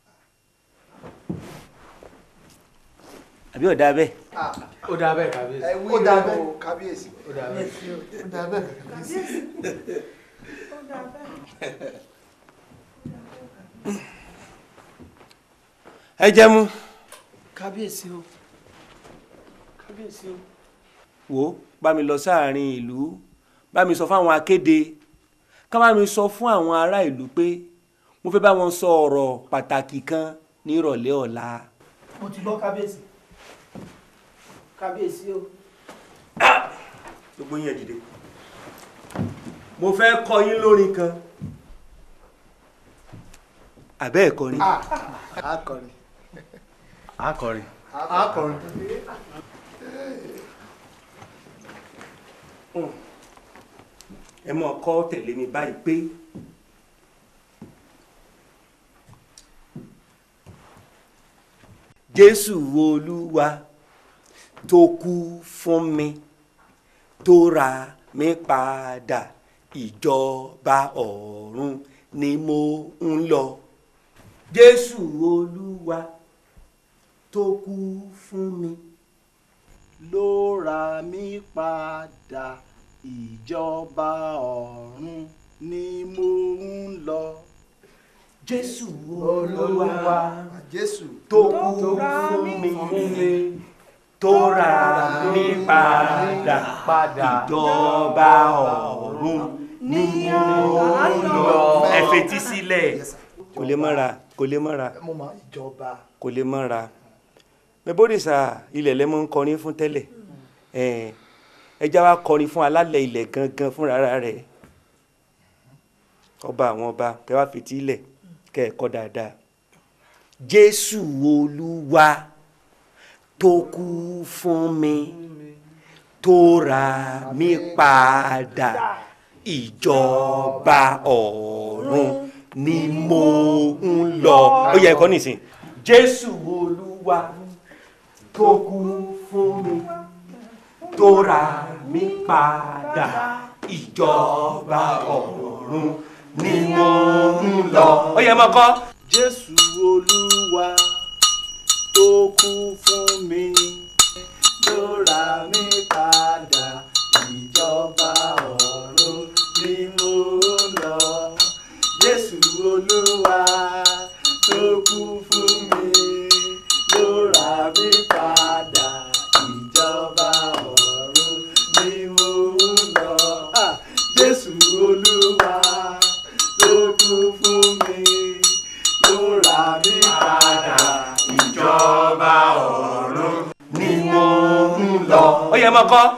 àbí ọ̀dà bẹ́ẹ̀. ó dáa bẹ́ẹ̀ kábíyèsí. ẹ wí dá bẹ́ẹ̀ kábíyèsí. ó dáa bẹ́ẹ̀. ó dá bẹ́ẹ̀ kábíyèsí. ẹ jẹ́ mú kábíyèsí o kábíyèsí o. wò ó bá mi lọ sáàrin ìlú bá mi sọ fáwọn akéde ká bá mi sọ fún àwọn ará ìlú pé mo fẹ́ bá wọn sọ ọ̀rọ̀ pàtàkì kan ní ìrọ̀lẹ́ ọ̀la. mo ti gbọ́ kábíyèsí kábíyèsí o. gbogbo yín ẹ dìde mo fẹ́ kọ yín lórin kan àbẹ́ ẹ̀kọ́ ni. akọrin. akọrin. akọrin. ẹ mọ̀ kọ́ tẹ̀lé mi báyìí pé jésù olúwa tó kú fún mi tó ra mi padà ìjọba ọ̀run ni mo ń lọ jésù olúwa tó kú fún mi ló ra mí padà ìjọba ọ̀run ni mo ń lọ. jésù olúwa jésù tó kú fún mi tó ra mi padà ìjọba ọ̀run ni mo ń lọ. ẹ fetí sílẹ̀ kò lè mọ́ra kò lè mọ́ra mo mọ ìjọba. kò lè mọ́ra mẹbódìsá ilẹ̀ lẹ́mọ́ ń kọrin fún tẹ́lẹ̀ ẹja wa kọrin fún alálẹ̀ ilẹ̀ gangan fúnra rẹ̀ ọba àwọn ọba kẹ wá fetí ilẹ̀ kẹ ẹ̀ kọ́ dáadáa jésù olúwa tó kú fún mi tó ra mi padà ìjọba ọ̀run ni mo ń lọ ó yẹ ẹ̀kọ́ nìsín jésù olúwa tó kú fún mi tó ra mi padà ìjọba ọ̀run ni mo ń lọ. ó yẹ mọ́ kọ́. jésù olúwa tó kú fún mi ló ra mí padà ìjọba ọ̀run ni mo ń lọ. jésù olúwa tó kú fún mi ló ra mí padà ìjọba ọ̀run ni mo ń lọ. Ah, jésù olúwa tó kú fún mi ló ra yẹn mọ́ kọ́.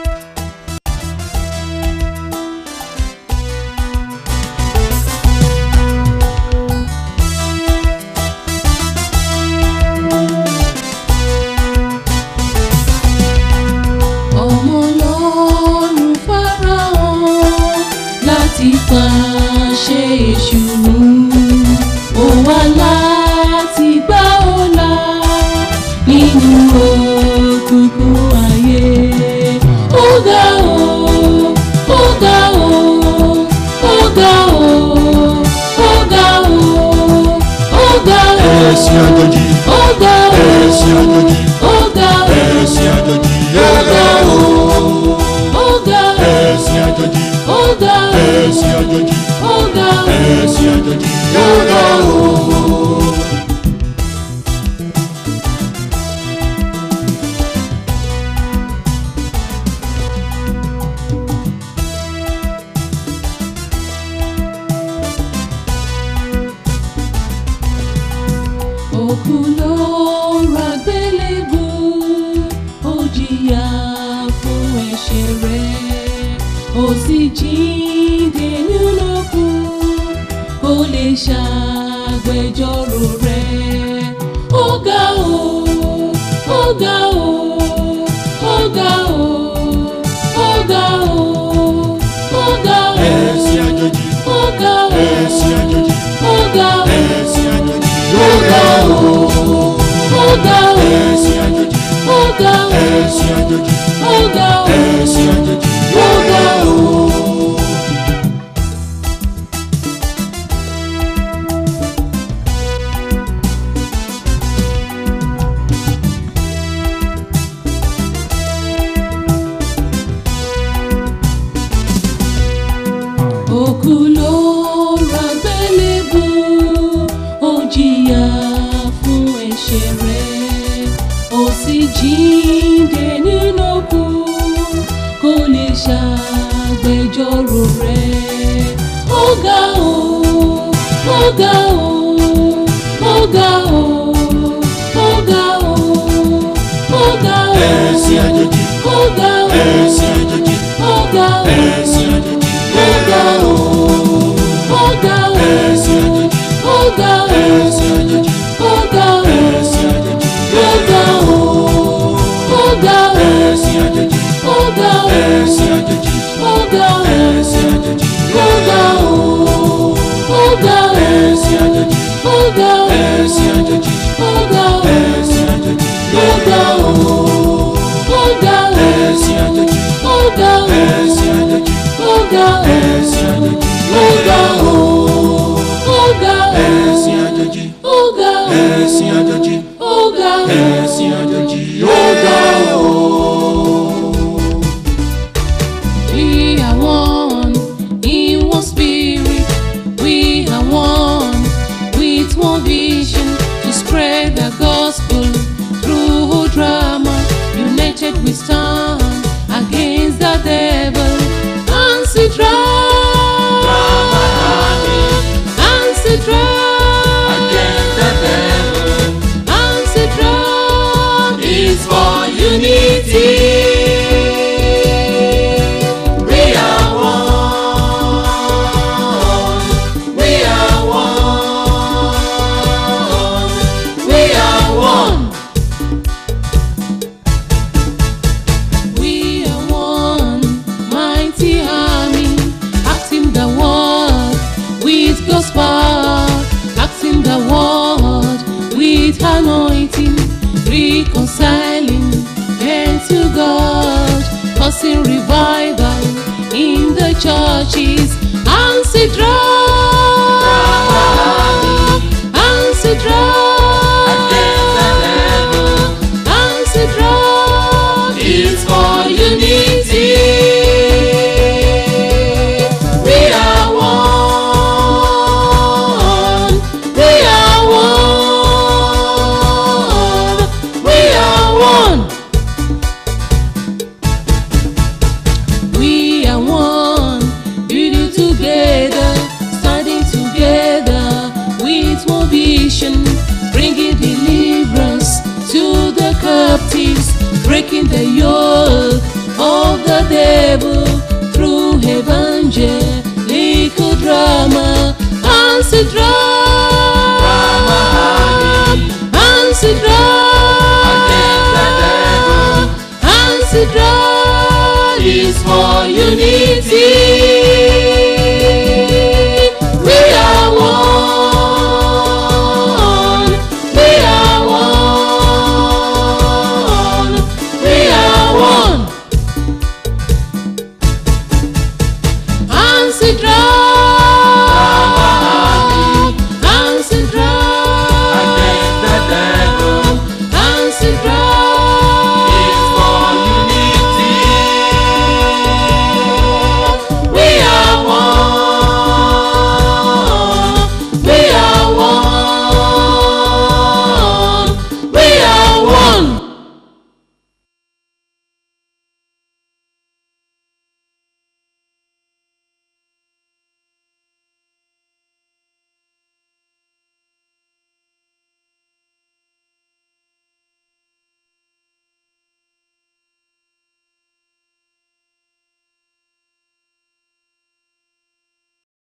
ọmọ ọlọ́run farahàn láti pàṣẹ èṣù ó wá láti gbà ọ́ là nínú òkùnkùn ayé ó ga ó ó ga ó ó ga ó ó ga ó ó ga ó ẹ̀sìn àjòjì ó ga ó ẹ̀sìn àjòjì ó ga ó ẹ̀sìn àjòjì ó ga ó ó ga ó ẹ̀sìn àjòjì ó ga ó ẹ̀sìn àjòjì ó ga ó ẹ̀sìn àjòjì ó ga ó. òkú ló ra gbélébù ó jìyà fún ẹ̀ṣẹ̀ rẹ̀ ó sì jíǹde nínú òkú kó lè ṣàgbẹjọ́rò rẹ̀ ó ga ó ó ga ó ó ga ó ó ga ó ó ga ó ẹ̀sìn àjòjì ó ga ó ẹ̀sìn àjòjì ó ga ó ẹ̀sìn àjòjì ó ga ó ó ga ó ẹ̀sìn àjòjì ó ga ó ẹ̀sìn àjòjì ó ga ó ẹ̀sìn àjòjì ó ga ó. òkú ló ra gbélébù ó jìyà fún ẹ̀ṣẹ̀ rẹ̀ ó sì jíǹde nínú òkú kó lè ṣàgbẹjọ́rò rẹ̀ ó ga ó ó ga ó ó ga ó ó ga ó ó ga ó ẹ̀sìn àjòjì ó ga ó ẹ̀sìn àjòjì ó ga ó ẹ̀sìn àjòjì ó ga ó ó ga ó ẹ̀sìn àjòjì ó ga ó ẹ̀sìn àjòjì ó ga ó ẹ̀sìn àjòjì ó ga ó ó ga ó ẹ̀sìn àjòjì ó ga ó ẹ̀sìn àjòjì ó ga ó ẹ̀sìn àjòjì ó ga ó ó ga ó ẹ̀sìn àjòjì ó ga ó ẹ̀sìn àjòjì ó ga ó ẹ̀sìn àjòjì ó ga ó ó ga ó ẹ̀sìn àjòjì ó ga ó ẹ̀sìn àjòjì ó ga ó ẹ̀sìn àjòjì ó ga ó ó ga ó ẹ̀sìn àjòjì ó ga ó ẹ̀sìn àjòjì ó ga ó ẹ̀sìn àjòjì ó ga ó. We are one in one spirit. We are one with one vision to spread the gospel through drama. United we stand against the devil. Answer drama. Answer drama. Against the devil. Answer drama. Is for unity. We are one. We are one. We are one. We are one mighty army, acting the word with gospel, acting the word with anointing, reconciling men to God, causing revival in the churches. Answer drum, answer drum, answer drum. It's for unity. We are one. We are one. We are one. We are one. Building together, breaking the yoke of the devil through evangelical drama. Answer drama, answer drama, answer drama is all you need.